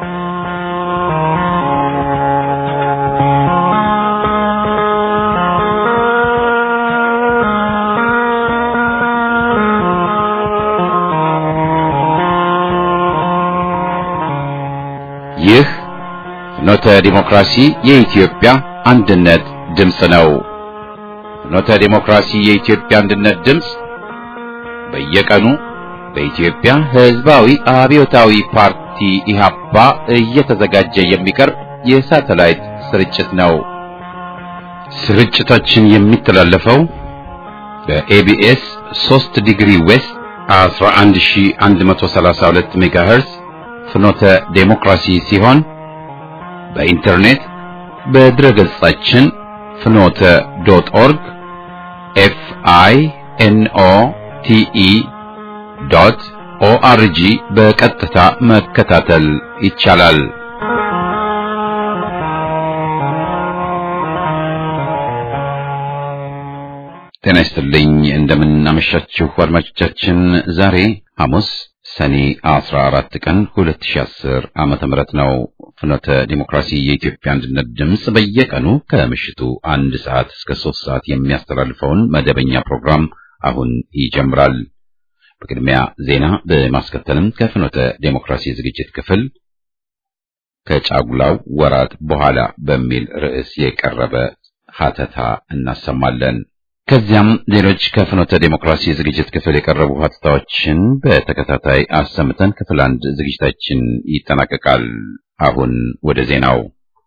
ይህ ፍኖተ ዲሞክራሲ የኢትዮጵያ አንድነት ድምፅ ነው። ፍኖተ ዲሞክራሲ የኢትዮጵያ አንድነት ድምፅ በየቀኑ በኢትዮጵያ ሕዝባዊ አብዮታዊ ፓርቲ ኢህአፓ እየተዘጋጀ የሚቀርብ የሳተላይት ስርጭት ነው። ስርጭታችን የሚተላለፈው በኤቢኤስ 3 ዲግሪ ዌስት 11132 ሜጋሄርዝ ፍኖተ ዴሞክራሲ ሲሆን በኢንተርኔት በድረ ገጻችን ፍኖተ ዶት ኦርግ ኤፍ አይ ኤን ኦ ቲ ኢ ዶት ኦአርጂ በቀጥታ መከታተል ይቻላል። ጤና ይስጥልኝ። እንደምን አመሻችሁ አድማጮቻችን። ዛሬ ሐሙስ ሰኔ 14 ቀን 2010 ዓመተ ምህረት ነው። ፍኖተ ዲሞክራሲ የኢትዮጵያ አንድነት ድምፅ በየቀኑ ከምሽቱ አንድ ሰዓት እስከ ሶስት ሰዓት የሚያስተላልፈውን መደበኛ ፕሮግራም አሁን ይጀምራል። በቅድሚያ ዜና በማስከተልም ከፍኖተ ዴሞክራሲ ዝግጅት ክፍል ከጫጉላው ወራት በኋላ በሚል ርዕስ የቀረበ ሀተታ እናሰማለን። ከዚያም ሌሎች ከፍኖተ ዴሞክራሲ ዝግጅት ክፍል የቀረቡ ሀተታዎችን በተከታታይ አሰምተን ክፍል አንድ ዝግጅታችን ይጠናቀቃል። አሁን ወደ ዜናው።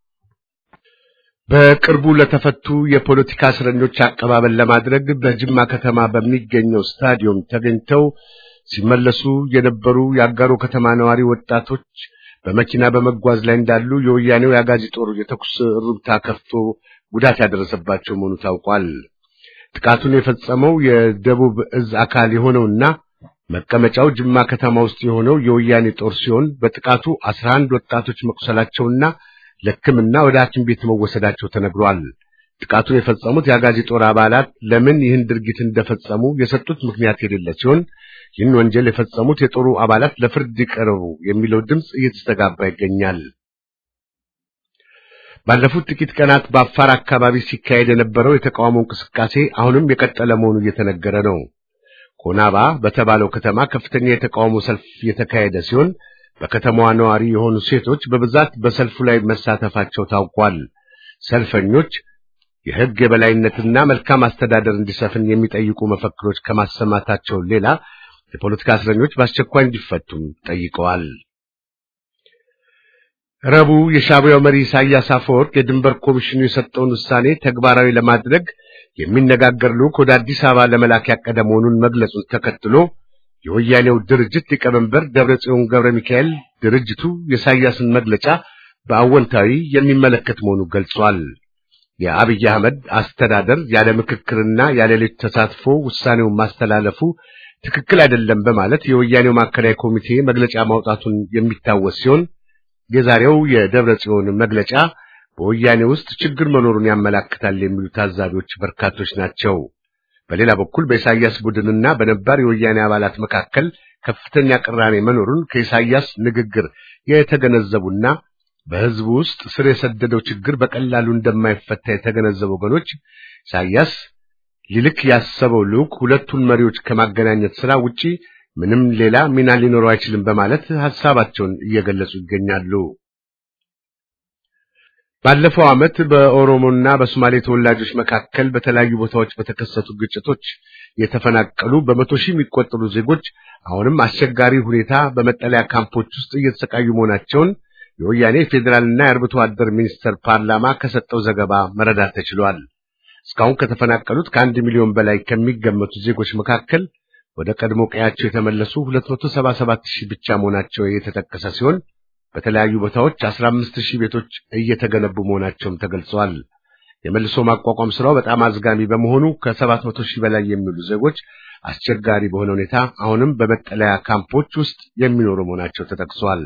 በቅርቡ ለተፈቱ የፖለቲካ እስረኞች አቀባበል ለማድረግ በጅማ ከተማ በሚገኘው ስታዲየም ተገኝተው ሲመለሱ የነበሩ የአጋሮ ከተማ ነዋሪ ወጣቶች በመኪና በመጓዝ ላይ እንዳሉ የወያኔው የአጋዚ ጦር የተኩስ እሩምታ ከፍቶ ጉዳት ያደረሰባቸው መሆኑ ታውቋል። ጥቃቱን የፈጸመው የደቡብ እዝ አካል የሆነውና መቀመጫው ጅማ ከተማ ውስጥ የሆነው የወያኔ ጦር ሲሆን በጥቃቱ አስራ አንድ ወጣቶች መቁሰላቸውና ለሕክምና ወደ ሐኪም ቤት መወሰዳቸው ተነግሯል። ጥቃቱን የፈጸሙት የአጋዚ ጦር አባላት ለምን ይህን ድርጊት እንደፈጸሙ የሰጡት ምክንያት የሌለ ሲሆን ይህን ወንጀል የፈጸሙት የጦሩ አባላት ለፍርድ ይቀርቡ የሚለው ድምፅ እየተስተጋባ ይገኛል። ባለፉት ጥቂት ቀናት በአፋር አካባቢ ሲካሄድ የነበረው የተቃውሞ እንቅስቃሴ አሁንም የቀጠለ መሆኑ እየተነገረ ነው። ኮናባ በተባለው ከተማ ከፍተኛ የተቃውሞ ሰልፍ የተካሄደ ሲሆን በከተማዋ ነዋሪ የሆኑ ሴቶች በብዛት በሰልፉ ላይ መሳተፋቸው ታውቋል። ሰልፈኞች የሕግ የበላይነትና መልካም አስተዳደር እንዲሰፍን የሚጠይቁ መፈክሮች ከማሰማታቸው ሌላ የፖለቲካ እስረኞች በአስቸኳይ እንዲፈቱም ጠይቀዋል። ረቡዕ የሻዕቢያው መሪ ኢሳያስ አፈወርቅ የድንበር ኮሚሽኑ የሰጠውን ውሳኔ ተግባራዊ ለማድረግ የሚነጋገር ልዑክ ወደ አዲስ አበባ ለመላክ ያቀደ መሆኑን መግለጹን ተከትሎ የወያኔው ድርጅት ሊቀመንበር ደብረጽዮን ገብረ ሚካኤል ድርጅቱ የኢሳያስን መግለጫ በአወንታዊ የሚመለከት መሆኑን ገልጿል። የአብይ አህመድ አስተዳደር ያለ ምክክርና ያለ ሌሎች ተሳትፎ ውሳኔውን ማስተላለፉ ትክክል አይደለም በማለት የወያኔው ማዕከላዊ ኮሚቴ መግለጫ ማውጣቱን የሚታወስ ሲሆን የዛሬው የደብረ ጽዮን መግለጫ በወያኔ ውስጥ ችግር መኖሩን ያመላክታል የሚሉ ታዛቢዎች በርካቶች ናቸው። በሌላ በኩል በኢሳያስ ቡድንና በነባር የወያኔ አባላት መካከል ከፍተኛ ቅራኔ መኖሩን ከኢሳያስ ንግግር የተገነዘቡና በሕዝቡ ውስጥ ስር የሰደደው ችግር በቀላሉ እንደማይፈታ የተገነዘቡ ወገኖች ኢሳያስ ሊልክ ያሰበው ልዑክ ሁለቱን መሪዎች ከማገናኘት ሥራ ውጪ ምንም ሌላ ሚና ሊኖረው አይችልም በማለት ሐሳባቸውን እየገለጹ ይገኛሉ። ባለፈው ዓመት በኦሮሞና በሶማሌ ተወላጆች መካከል በተለያዩ ቦታዎች በተከሰቱ ግጭቶች የተፈናቀሉ በመቶ ሺህ የሚቆጠሩ ዜጎች አሁንም አስቸጋሪ ሁኔታ በመጠለያ ካምፖች ውስጥ እየተሰቃዩ መሆናቸውን የወያኔ ፌዴራልና የአርብቶ አደር ሚኒስቴር ፓርላማ ከሰጠው ዘገባ መረዳት ተችሏል። እስካሁን ከተፈናቀሉት ከአንድ ሚሊዮን በላይ ከሚገመቱ ዜጎች መካከል ወደ ቀድሞ ቀያቸው የተመለሱ 277 ሺህ ብቻ መሆናቸው የተጠቀሰ ሲሆን በተለያዩ ቦታዎች 15 ሺህ ቤቶች እየተገነቡ መሆናቸውም ተገልጸዋል። የመልሶ ማቋቋም ስራው በጣም አዝጋሚ በመሆኑ ከ700 ሺህ በላይ የሚሉ ዜጎች አስቸጋሪ በሆነ ሁኔታ አሁንም በመጠለያ ካምፖች ውስጥ የሚኖሩ መሆናቸው ተጠቅሷል።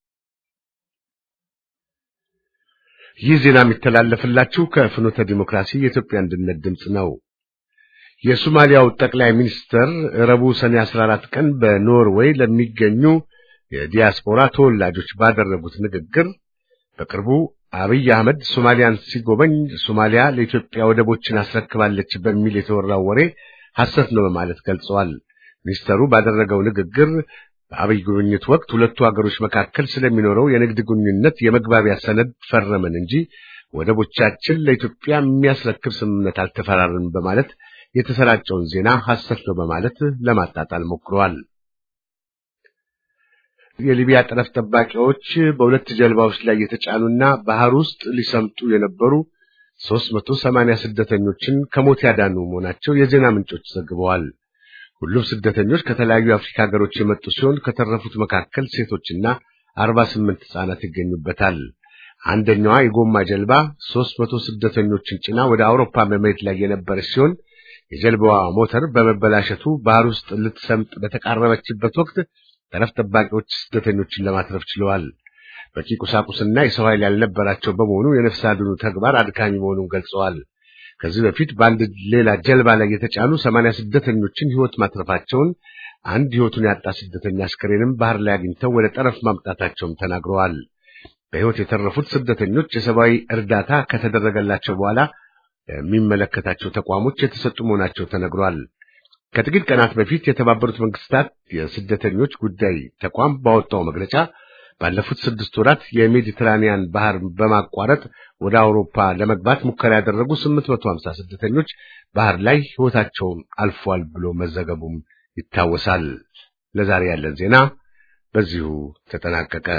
ይህ ዜና የሚተላለፍላችሁ ከፍኖተ ዲሞክራሲ የኢትዮጵያ አንድነት ድምፅ ነው። የሶማሊያው ጠቅላይ ሚኒስትር ረቡዕ ሰኔ 14 ቀን በኖርዌይ ለሚገኙ የዲያስፖራ ተወላጆች ባደረጉት ንግግር በቅርቡ አብይ አህመድ ሶማሊያን ሲጎበኝ ሶማሊያ ለኢትዮጵያ ወደቦችን አስረክባለች በሚል የተወራው ወሬ ሐሰት ነው በማለት ገልጸዋል። ሚኒስተሩ ባደረገው ንግግር በአብይ ጉብኝት ወቅት ሁለቱ ሀገሮች መካከል ስለሚኖረው የንግድ ግንኙነት የመግባቢያ ሰነድ ፈረምን እንጂ ወደቦቻችን ለኢትዮጵያ የሚያስረክብ ስምምነት አልተፈራረንም በማለት የተሰራጨውን ዜና ሐሰት ነው በማለት ለማጣጣል ሞክረዋል። የሊቢያ ጠረፍ ጠባቂዎች በሁለት ጀልባዎች ላይ የተጫኑና ባህር ውስጥ ሊሰምጡ የነበሩ 380 ስደተኞችን ከሞት ያዳኑ መሆናቸው የዜና ምንጮች ዘግበዋል። ሁሉም ስደተኞች ከተለያዩ የአፍሪካ ሀገሮች የመጡ ሲሆን ከተረፉት መካከል ሴቶችና 48 ሕፃናት ይገኙበታል። አንደኛዋ የጎማ ጀልባ 300 ስደተኞችን ጭና ወደ አውሮፓ በመሄድ ላይ የነበረች ሲሆን የጀልባዋ ሞተር በመበላሸቱ ባህር ውስጥ ልትሰምጥ በተቃረበችበት ወቅት ጠረፍ ጠባቂዎች ስደተኞችን ለማትረፍ ችለዋል። በቂ ቁሳቁስና የሰው ኃይል ያልነበራቸው በመሆኑ የነፍስ አድኑ ተግባር አድካሚ መሆኑን ገልጸዋል። ከዚህ በፊት በአንድ ሌላ ጀልባ ላይ የተጫኑ ሰማንያ ስደተኞችን ሕይወት ማትረፋቸውን አንድ ሕይወቱን ያጣ ስደተኛ አስከሬንም ባህር ላይ አግኝተው ወደ ጠረፍ ማምጣታቸውም ተናግረዋል። በሕይወት የተረፉት ስደተኞች የሰብአዊ እርዳታ ከተደረገላቸው በኋላ የሚመለከታቸው ተቋሞች የተሰጡ መሆናቸው ተነግሯል። ከጥቂት ቀናት በፊት የተባበሩት መንግስታት የስደተኞች ጉዳይ ተቋም ባወጣው መግለጫ ባለፉት ስድስት ወራት የሜዲትራኒያን ባህር በማቋረጥ ወደ አውሮፓ ለመግባት ሙከራ ያደረጉ 850 ስደተኞች ባህር ላይ ሕይወታቸውን አልፏል ብሎ መዘገቡም ይታወሳል። ለዛሬ ያለን ዜና በዚሁ ተጠናቀቀ።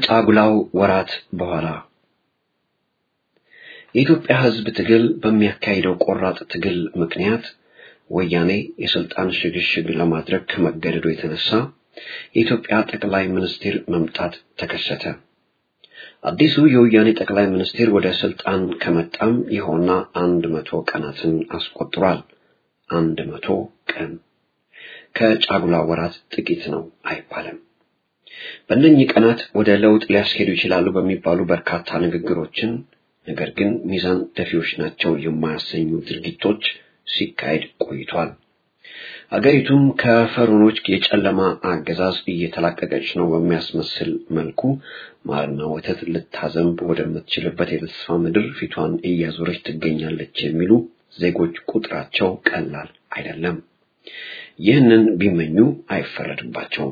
ከጫጉላው ወራት በኋላ የኢትዮጵያ ሕዝብ ትግል በሚያካሂደው ቆራጥ ትግል ምክንያት ወያኔ የስልጣን ሽግሽግ ለማድረግ ከመገደዱ የተነሳ የኢትዮጵያ ጠቅላይ ሚኒስትር መምጣት ተከሰተ። አዲሱ የወያኔ ጠቅላይ ሚኒስትር ወደ ስልጣን ከመጣም ይኸውና አንድ መቶ ቀናትን አስቆጥሯል። አንድ መቶ ቀን ከጫጉላ ወራት ጥቂት ነው አይባልም። በእነኚህ ቀናት ወደ ለውጥ ሊያስኬዱ ይችላሉ በሚባሉ በርካታ ንግግሮችን ነገር ግን ሚዛን ደፊዎች ናቸው የማያሰኙ ድርጊቶች ሲካሄድ ቆይቷል። አገሪቱም ከፈሮኖች የጨለማ አገዛዝ እየተላቀቀች ነው በሚያስመስል መልኩ ማርና ወተት ልታዘንብ ወደምትችልበት የተስፋ ምድር ፊቷን እያዞረች ትገኛለች የሚሉ ዜጎች ቁጥራቸው ቀላል አይደለም። ይህንን ቢመኙ አይፈረድባቸውም።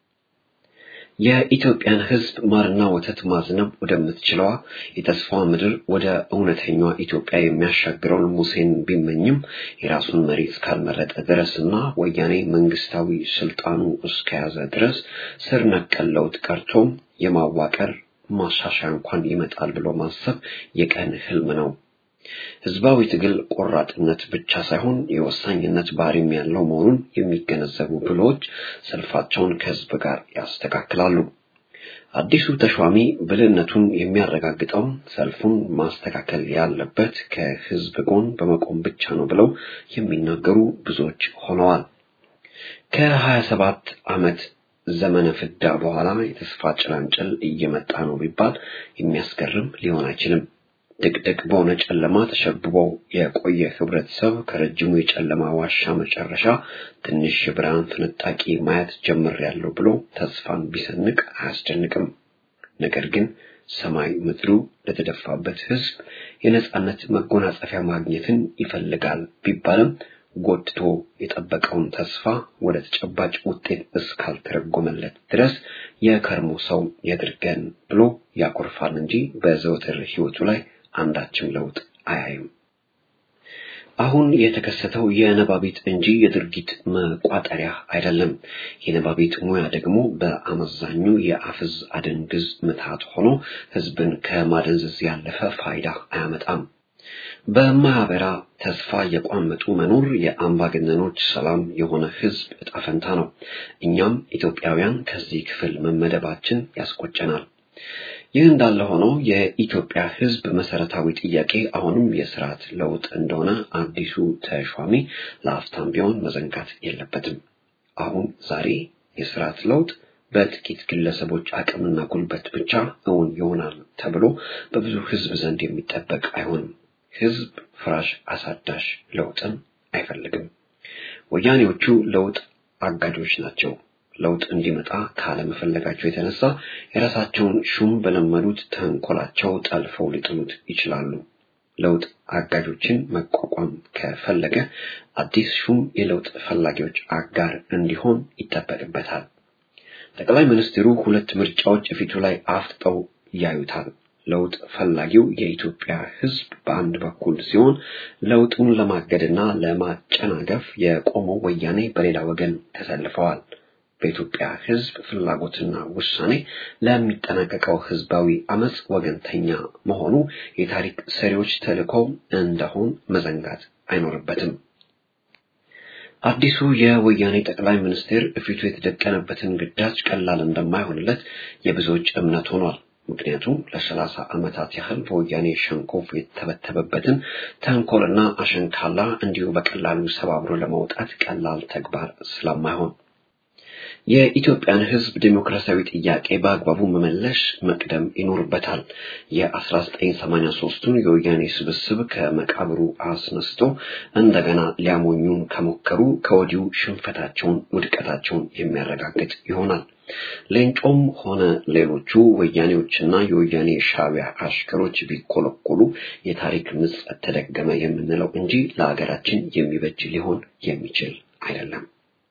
የኢትዮጵያን ሕዝብ ማርና ወተት ማዝነብ ወደምትችለዋ የተስፋ ምድር ወደ እውነተኛዋ ኢትዮጵያ የሚያሻግረውን ሙሴን ቢመኝም የራሱን መሪ እስካልመረጠ ድረስና ወያኔ መንግስታዊ ስልጣኑ እስከያዘ ድረስ ስር ነቀል ለውጥ ቀርቶም የማዋቀር ማሻሻያ እንኳን ይመጣል ብሎ ማሰብ የቀን ህልም ነው። ህዝባዊ ትግል ቆራጥነት ብቻ ሳይሆን የወሳኝነት ባህሪም ያለው መሆኑን የሚገነዘቡ ብሎች ሰልፋቸውን ከህዝብ ጋር ያስተካክላሉ። አዲሱ ተሿሚ ብልህነቱን የሚያረጋግጠው ሰልፉን ማስተካከል ያለበት ከህዝብ ጎን በመቆም ብቻ ነው ብለው የሚናገሩ ብዙዎች ሆነዋል። ከሀያ ሰባት ዓመት ዘመነ ፍዳ በኋላ የተስፋ ጭላንጭል እየመጣ ነው ቢባል የሚያስገርም ሊሆን አይችልም። ድቅድቅ በሆነ ጨለማ ተሸብቦ የቆየ ህብረተሰብ ከረጅሙ የጨለማ ዋሻ መጨረሻ ትንሽ የብርሃን ፍንጣቂ ማየት ጀምሬያለሁ ብሎ ተስፋን ቢሰንቅ አያስደንቅም። ነገር ግን ሰማይ ምድሩ ለተደፋበት ህዝብ የነጻነት መጎናጸፊያ ማግኘትን ይፈልጋል ቢባልም ጎትቶ የጠበቀውን ተስፋ ወደ ተጨባጭ ውጤት እስካልተረጎመለት ድረስ የከርሞ ሰው ያድርገን ብሎ ያኮርፋል እንጂ በዘወትር ህይወቱ ላይ አንዳችም ለውጥ አያይም። አሁን የተከሰተው የነባቢት እንጂ የድርጊት መቋጠሪያ አይደለም። የነባቢት ሙያ ደግሞ በአመዛኙ የአፍዝ አደንግዝ ምትሃት ሆኖ ህዝብን ከማደንዘዝ ያለፈ ፋይዳ አያመጣም። በማህበራ ተስፋ የቋመጡ መኖር የአምባገነኖች ሰላም የሆነ ህዝብ እጣ ፈንታ ነው። እኛም ኢትዮጵያውያን ከዚህ ክፍል መመደባችን ያስቆጨናል። ይህ እንዳለ ሆኖ የኢትዮጵያ ህዝብ መሰረታዊ ጥያቄ አሁንም የስርዓት ለውጥ እንደሆነ አዲሱ ተሿሚ ለአፍታም ቢሆን መዘንጋት የለበትም። አሁን ዛሬ የስርዓት ለውጥ በጥቂት ግለሰቦች አቅምና ጉልበት ብቻ እውን ይሆናል ተብሎ በብዙ ህዝብ ዘንድ የሚጠበቅ አይሆንም። ህዝብ ፍራሽ አሳዳሽ ለውጥን አይፈልግም። ወያኔዎቹ ለውጥ አጋጆች ናቸው። ለውጥ እንዲመጣ ካለመፈለጋቸው የተነሳ የራሳቸውን ሹም በለመዱት ተንኮላቸው ጠልፈው ሊጥሉት ይችላሉ። ለውጥ አጋጆችን መቋቋም ከፈለገ አዲስ ሹም የለውጥ ፈላጊዎች አጋር እንዲሆን ይጠበቅበታል። ጠቅላይ ሚኒስትሩ ሁለት ምርጫዎች ፊቱ ላይ አፍጥጠው ያዩታል። ለውጥ ፈላጊው የኢትዮጵያ ህዝብ በአንድ በኩል ሲሆን ለውጡን ለማገድና ለማጨናገፍ የቆመው ወያኔ በሌላ ወገን ተሰልፈዋል። በኢትዮጵያ ህዝብ ፍላጎትና ውሳኔ ለሚጠናቀቀው ህዝባዊ አመጽ ወገንተኛ መሆኑ የታሪክ ሰሪዎች ተልዕኮ እንደሆን መዘንጋት አይኖርበትም። አዲሱ የወያኔ ጠቅላይ ሚኒስትር እፊቱ የተደቀነበትን ግዳጅ ቀላል እንደማይሆንለት የብዙዎች እምነት ሆኗል። ምክንያቱም ለሰላሳ ዓመታት ያህል በወያኔ ሸንኮፍ የተበተበበትን ተንኮልና አሸንካላ እንዲሁ በቀላሉ ሰባብሮ ለመውጣት ቀላል ተግባር ስለማይሆን የኢትዮጵያን ህዝብ ዴሞክራሲያዊ ጥያቄ በአግባቡ መመለስ መቅደም ይኖርበታል። የ1983ቱን የወያኔ ስብስብ ከመቃብሩ አስነስቶ እንደገና ሊያሞኙን ከሞከሩ ከወዲሁ ሽንፈታቸውን፣ ውድቀታቸውን የሚያረጋግጥ ይሆናል። ሌንጮም ሆነ ሌሎቹ ወያኔዎችና የወያኔ ሻዕቢያ አሽከሮች ቢኮለኮሉ የታሪክ ምጸት ተደገመ የምንለው እንጂ ለሀገራችን የሚበጅ ሊሆን የሚችል አይደለም።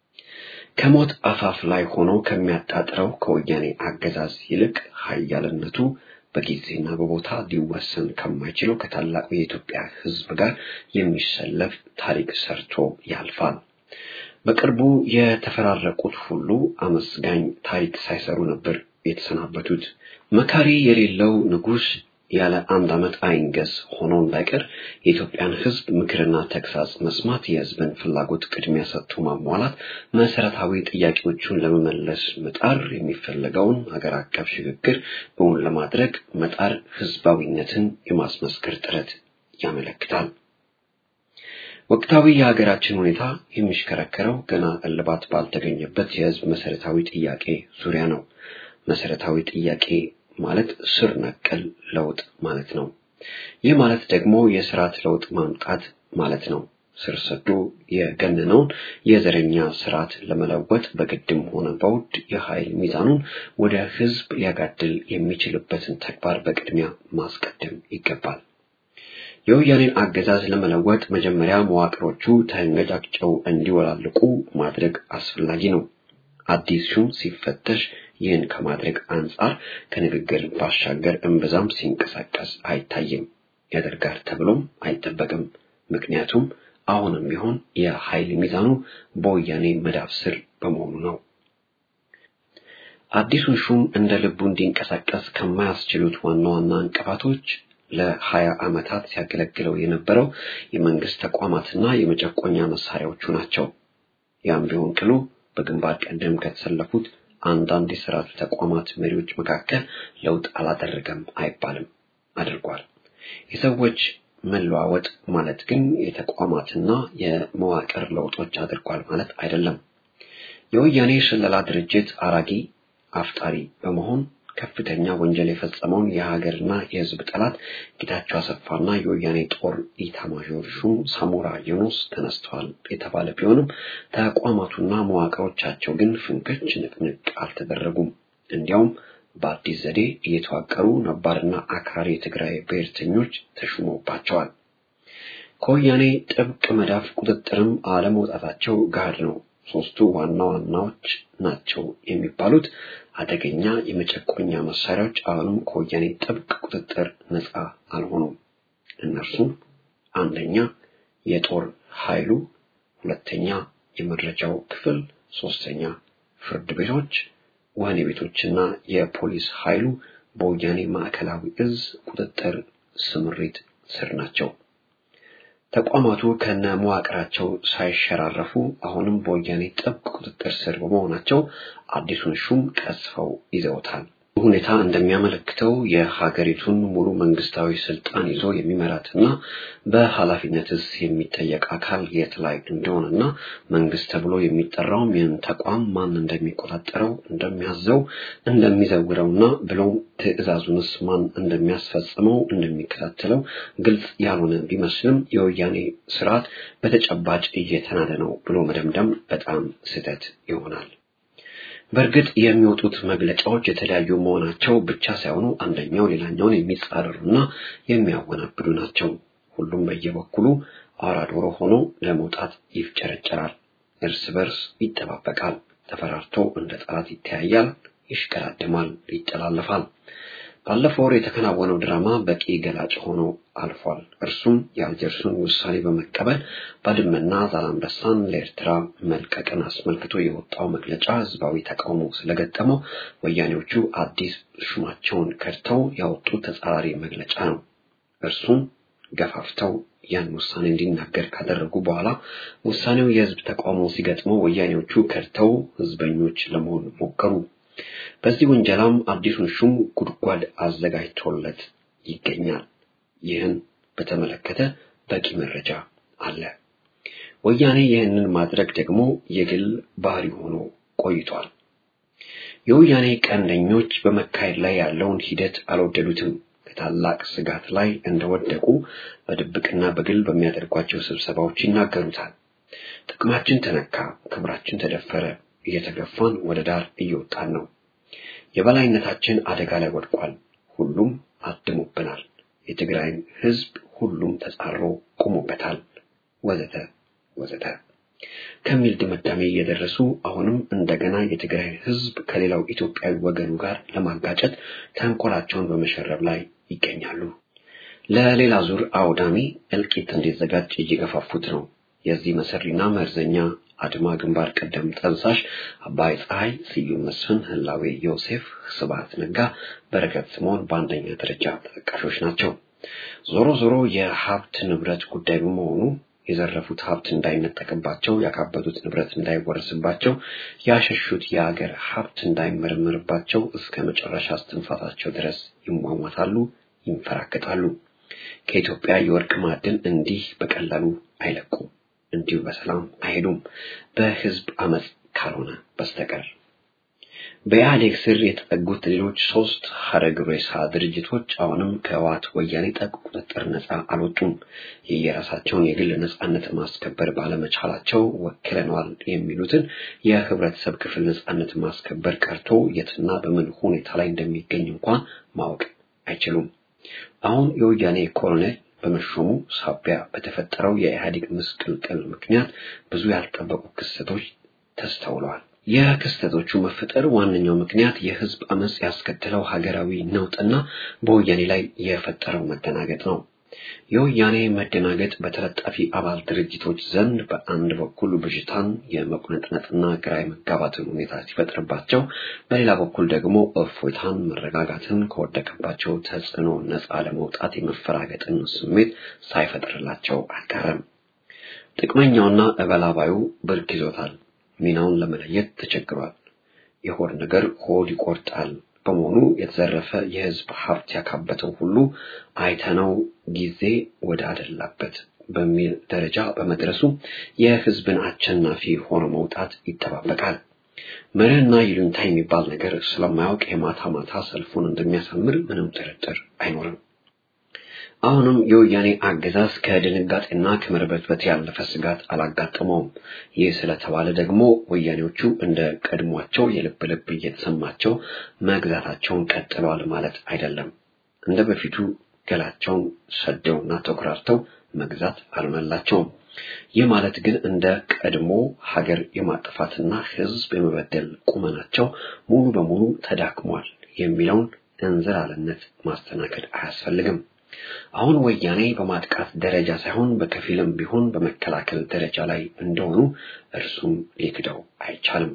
ከሞት አፋፍ ላይ ሆኖ ከሚያጣጥረው ከወያኔ አገዛዝ ይልቅ ሀያልነቱ በጊዜና በቦታ ሊወሰን ከማይችለው ከታላቁ የኢትዮጵያ ህዝብ ጋር የሚሰለፍ ታሪክ ሰርቶ ያልፋል። በቅርቡ የተፈራረቁት ሁሉ አመስጋኝ ታሪክ ሳይሰሩ ነበር የተሰናበቱት። መካሪ የሌለው ንጉሥ ያለ አንድ ዓመት አይንገስ ሆኖ እንዳይቀር የኢትዮጵያን ሕዝብ ምክርና ተግሳጽ መስማት፣ የሕዝብን ፍላጎት ቅድሚያ ሰጥቶ ማሟላት፣ መሰረታዊ ጥያቄዎቹን ለመመለስ መጣር፣ የሚፈለገውን ሀገር አቀፍ ሽግግር እውን ለማድረግ መጣር ሕዝባዊነትን የማስመስከር ጥረት ያመለክታል። ወቅታዊ የሀገራችን ሁኔታ የሚሽከረከረው ገና እልባት ባልተገኘበት የሕዝብ መሰረታዊ ጥያቄ ዙሪያ ነው። መሰረታዊ ጥያቄ ማለት ስር ነቀል ለውጥ ማለት ነው። ይህ ማለት ደግሞ የስርዓት ለውጥ ማምጣት ማለት ነው። ስር ሰዶ የገነነውን የዘረኛ ስርዓት ለመለወጥ በግድም ሆነ በውድ የኃይል ሚዛኑን ወደ ህዝብ ሊያጋድል የሚችልበትን ተግባር በቅድሚያ ማስቀደም ይገባል። የወያኔን አገዛዝ ለመለወጥ መጀመሪያ መዋቅሮቹ ተንገጫግጨው እንዲወላልቁ ማድረግ አስፈላጊ ነው። አዲስ ሹም ሲፈተሽ ይህን ከማድረግ አንጻር ከንግግር ባሻገር እምብዛም ሲንቀሳቀስ አይታይም። ያደርጋል ተብሎም አይጠበቅም። ምክንያቱም አሁንም ቢሆን የኃይል ሚዛኑ በወያኔ መዳፍ ስር በመሆኑ ነው። አዲሱን ሹም እንደ ልቡ እንዲንቀሳቀስ ከማያስችሉት ዋና ዋና እንቅፋቶች ለሀያ ዓመታት ሲያገለግለው የነበረው የመንግስት ተቋማትና የመጨቆኛ መሳሪያዎቹ ናቸው። ያም ቢሆን ቅሉ በግንባር ቀደም ከተሰለፉት አንዳንድ የስርዓቱ ተቋማት መሪዎች መካከል ለውጥ አላደረገም አይባልም፣ አድርጓል። የሰዎች መለዋወጥ ማለት ግን የተቋማትና የመዋቅር ለውጦች አድርጓል ማለት አይደለም። የወያኔ ስለላ ድርጅት አራጊ አፍጣሪ በመሆን ከፍተኛ ወንጀል የፈጸመውን የሀገርና የሕዝብ ጠላት ጌታቸው አሰፋና የወያኔ ጦር ኢታማዦር ሹም ሳሞራ ዩኑስ ተነስተዋል የተባለ ቢሆንም ተቋማቱና መዋቅሮቻቸው ግን ፍንክች ንቅንቅ አልተደረጉም። እንዲያውም በአዲስ ዘዴ እየተዋቀሩ ነባርና አክራሪ የትግራይ ብሔርተኞች ተሹመውባቸዋል። ከወያኔ ጥብቅ መዳፍ ቁጥጥርም አለመውጣታቸው ጋድ ነው። ሶስቱ ዋና ዋናዎች ናቸው የሚባሉት አደገኛ የመጨቆኛ መሳሪያዎች አሁንም ከወያኔ ጥብቅ ቁጥጥር ነፃ አልሆኑም። እነርሱም አንደኛ የጦር ኃይሉ፣ ሁለተኛ የመረጃው ክፍል፣ ሶስተኛ ፍርድ ቤቶች፣ ወህኒ ቤቶችና የፖሊስ ኃይሉ በወያኔ ማዕከላዊ እዝ ቁጥጥር ስምሪት ስር ናቸው። ተቋማቱ ከነ መዋቅራቸው ሳይሸራረፉ አሁንም በወያኔ ጥብቅ ቁጥጥር ስር በመሆናቸው አዲሱን ሹም ቀስፈው ይዘውታል። ሁኔታ እንደሚያመለክተው የሀገሪቱን ሙሉ መንግስታዊ ስልጣን ይዞ የሚመራትና በኃላፊነትስ የሚጠየቅ አካል የት ላይ እንደሆነና መንግስት ተብሎ የሚጠራውም ይህን ተቋም ማን እንደሚቆጣጠረው፣ እንደሚያዘው፣ እንደሚዘውረውና ብሎም ትዕዛዙንስ ማን እንደሚያስፈጽመው እንደሚከታተለው ግልጽ ያልሆነ ቢመስልም የወያኔ ስርዓት በተጨባጭ እየተናደ ነው ብሎ መደምደም በጣም ስህተት ይሆናል። በእርግጥ የሚወጡት መግለጫዎች የተለያዩ መሆናቸው ብቻ ሳይሆኑ አንደኛው ሌላኛውን የሚጻረሩና የሚያወናብዱ ናቸው። ሁሉም በየበኩሉ አውራ ዶሮ ሆኖ ለመውጣት ይፍጨረጨራል፣ እርስ በርስ ይጠባበቃል፣ ተፈራርቶ እንደ ጠላት ይተያያል፣ ይሽቀዳድማል፣ ይጠላለፋል። ባለፈው ወር የተከናወነው ድራማ በቂ ገላጭ ሆኖ አልፏል። እርሱም የአልጀርሱን ውሳኔ በመቀበል ባድመና ዛላንበሳን ለኤርትራ መልቀቅን አስመልክቶ የወጣው መግለጫ ህዝባዊ ተቃውሞ ስለገጠመው ወያኔዎቹ አዲስ ሹማቸውን ከድተው ያወጡት ተጻራሪ መግለጫ ነው። እርሱም ገፋፍተው ያን ውሳኔ እንዲናገር ካደረጉ በኋላ ውሳኔው የህዝብ ተቃውሞ ሲገጥመው ወያኔዎቹ ከድተው ህዝበኞች ለመሆን ሞከሩ። በዚህ ውንጀላም አዲሱን ሹም ጉድጓድ አዘጋጅቶለት ይገኛል። ይህን በተመለከተ በቂ መረጃ አለ። ወያኔ ይህንን ማድረግ ደግሞ የግል ባህሪ ሆኖ ቆይቷል። የወያኔ ቀንደኞች በመካሄድ ላይ ያለውን ሂደት አልወደዱትም። ከታላቅ ስጋት ላይ እንደወደቁ በድብቅና በግል በሚያደርጓቸው ስብሰባዎች ይናገሩታል። ጥቅማችን ተነካ፣ ክብራችን ተደፈረ፣ እየተገፋን ወደ ዳር እየወጣን ነው። የበላይነታችን አደጋ ላይ ወድቋል። ሁሉም አድሞብናል። የትግራይን ህዝብ ሁሉም ተጻሮ ቆሞበታል፣ ወዘተ ወዘተ ከሚል ድምዳሜ እየደረሱ አሁንም እንደገና የትግራይ ህዝብ ከሌላው ኢትዮጵያዊ ወገኑ ጋር ለማጋጨት ተንኮላቸውን በመሸረብ ላይ ይገኛሉ። ለሌላ ዙር አውዳሚ እልቂት እንዲዘጋጅ እየገፋፉት ነው። የዚህ መሰሪና መርዘኛ አድማ ግንባር ቀደም ጠንሳሽ አባይ ፀሐይ፣ ስዩም መስፍን፣ ህላዌ ዮሴፍ፣ ስብሐት ነጋ፣ በረከት ስምዖን በአንደኛ ደረጃ ተጠቃሾች ናቸው። ዞሮ ዞሮ የሀብት ንብረት ጉዳይ በመሆኑ የዘረፉት ሀብት እንዳይነጠቅባቸው፣ ያካበቱት ንብረት እንዳይወረስባቸው፣ ያሸሹት የአገር ሀብት እንዳይመረመርባቸው እስከ መጨረሻ እስትንፋሳቸው ድረስ ይሟሟታሉ፣ ይንፈራገጣሉ። ከኢትዮጵያ የወርቅ ማዕድን እንዲህ በቀላሉ አይለቁም። እንዲሁ በሰላም አይሄዱም፣ በህዝብ አመፅ ካልሆነ በስተቀር። በኢህአዴግ ስር የተጠጉት ሌሎች ሶስት ሀረግ ሬሳ ድርጅቶች አሁንም ከህወሓት ወያኔ ጠቅ ቁጥጥር ነፃ አልወጡም። የየራሳቸውን የግል ነፃነት ማስከበር ባለመቻላቸው ወክለነዋል የሚሉትን የህብረተሰብ ክፍል ነፃነት ማስከበር ቀርቶ የትና በምን ሁኔታ ላይ እንደሚገኝ እንኳን ማወቅ አይችሉም። አሁን የወያኔ ኮሎኔል በመሾሙ ሳቢያ በተፈጠረው የኢህአዴግ ምስቅልቅል ምክንያት ብዙ ያልጠበቁ ክስተቶች ተስተውለዋል። የክስተቶቹ መፈጠር ዋነኛው ምክንያት የህዝብ አመፅ ያስከተለው ሀገራዊ ነውጥና በወያኔ ላይ የፈጠረው መደናገጥ ነው። የወያኔ መደናገጥ በተለጣፊ አባል ድርጅቶች ዘንድ በአንድ በኩል ብዥታን የመቁነጥነጥና ግራ የመጋባትን ሁኔታ ሲፈጥርባቸው፣ በሌላ በኩል ደግሞ እፎይታን፣ መረጋጋትን ከወደቀባቸው ተጽዕኖ ነፃ ለመውጣት የመፈራገጥን ስሜት ሳይፈጥርላቸው አልቀረም። ጥቅመኛውና እበላባዩ ብርክ ይዞታል። ሚናውን ለመለየት ተቸግሯል። የሆድ ነገር ሆድ ይቆርጣል በመሆኑ የተዘረፈ የህዝብ ሀብት ያካበተው ሁሉ አይተነው ጊዜ ወደ አደላበት በሚል ደረጃ በመድረሱ የህዝብን አሸናፊ ሆኖ መውጣት ይጠባበቃል። መርህና ይሉኝታ የሚባል ነገር ስለማያውቅ የማታ ማታ ሰልፉን እንደሚያሳምር ምንም ጥርጥር አይኖርም። አሁንም የወያኔ አገዛዝ ከድንጋጤና ከመርበትበት ያለፈ ስጋት አላጋጠመውም። ይህ ስለተባለ ደግሞ ወያኔዎቹ እንደ ቀድሟቸው የልብ ልብ እየተሰማቸው መግዛታቸውን ቀጥለዋል ማለት አይደለም። እንደ በፊቱ ገላቸውን ሰደውና ተኩራርተው መግዛት አልመላቸውም። ይህ ማለት ግን እንደ ቀድሞ ሀገር የማጥፋትና ህዝብ የመበደል ቁመናቸው ሙሉ በሙሉ ተዳክሟል የሚለውን እንዝላልነት ማስተናገድ አያስፈልግም። አሁን ወያኔ በማጥቃት ደረጃ ሳይሆን በከፊልም ቢሆን በመከላከል ደረጃ ላይ እንደሆኑ እርሱም ሊክደው አይቻልም።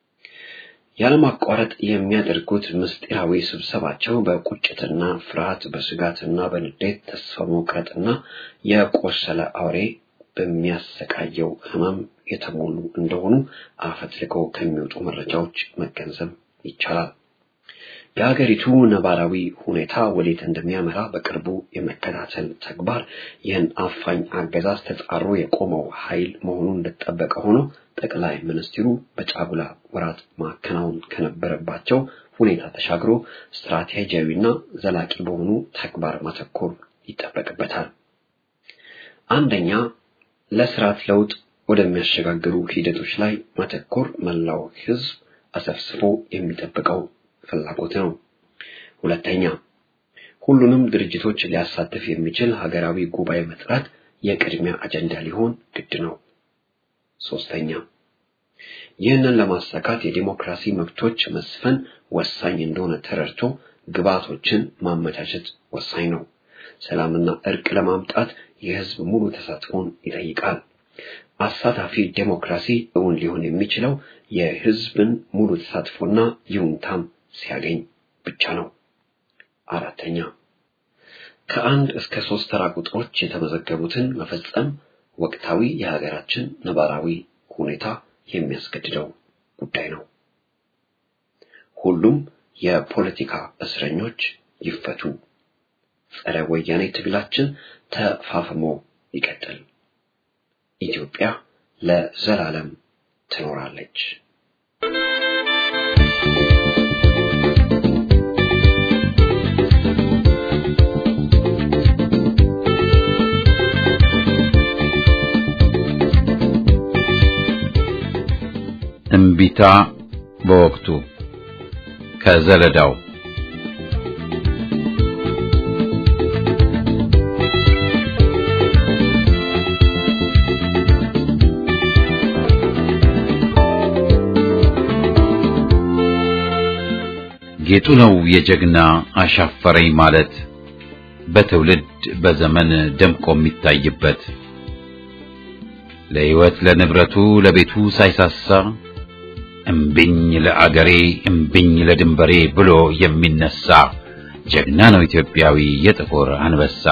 ያለማቋረጥ የሚያደርጉት ምስጢራዊ ስብሰባቸው በቁጭትና ፍርሃት፣ በስጋትና በንዴት ተስፋ መቁረጥና የቆሰለ አውሬ በሚያሰቃየው ህመም የተሞሉ እንደሆኑ አፈትልከው ከሚወጡ መረጃዎች መገንዘብ ይቻላል። የሀገሪቱ ነባራዊ ሁኔታ ወዴት እንደሚያመራ በቅርቡ የመከታተል ተግባር ይህን አፋኝ አገዛዝ ተጻሮ የቆመው ኃይል መሆኑ እንደተጠበቀ ሆኖ ጠቅላይ ሚኒስትሩ በጫጉላ ወራት ማከናወን ከነበረባቸው ሁኔታ ተሻግሮ ስትራቴጂያዊና ዘላቂ በሆኑ ተግባር ማተኮር ይጠበቅበታል። አንደኛ፣ ለስርዓት ለውጥ ወደሚያሸጋግሩ ሂደቶች ላይ ማተኮር መላው ህዝብ አሰፍስፎ የሚጠብቀው ፍላጎት ነው። ሁለተኛ ሁሉንም ድርጅቶች ሊያሳትፍ የሚችል ሀገራዊ ጉባኤ መጥራት የቅድሚያ አጀንዳ ሊሆን ግድ ነው። ሶስተኛ ይህንን ለማሳካት የዲሞክራሲ መብቶች መስፈን ወሳኝ እንደሆነ ተረድቶ ግብዓቶችን ማመቻቸት ወሳኝ ነው። ሰላምና እርቅ ለማምጣት የህዝብ ሙሉ ተሳትፎን ይጠይቃል። አሳታፊ ዴሞክራሲ እውን ሊሆን የሚችለው የህዝብን ሙሉ ተሳትፎና ይሁንታም ሲያገኝ ብቻ ነው። አራተኛ ከአንድ እስከ ሶስት ተራ ቁጥሮች የተመዘገቡትን መፈጸም ወቅታዊ የሀገራችን ነባራዊ ሁኔታ የሚያስገድደው ጉዳይ ነው። ሁሉም የፖለቲካ እስረኞች ይፈቱ። ጸረ ወያኔ ትግላችን ተፋፍሞ ይቀጥል። ኢትዮጵያ ለዘላለም ትኖራለች። እምቢታ በወቅቱ ከዘለዳው ጌጡ ነው የጀግና አሻፈረኝ ማለት በትውልድ በዘመን ደምቆ የሚታይበት ለሕይወት ለንብረቱ ለቤቱ ሳይሳሳ እምብኝ ለአገሬ እምብኝ ለድንበሬ ብሎ የሚነሳ ጀግና ነው ኢትዮጵያዊ የጥቁር አንበሳ።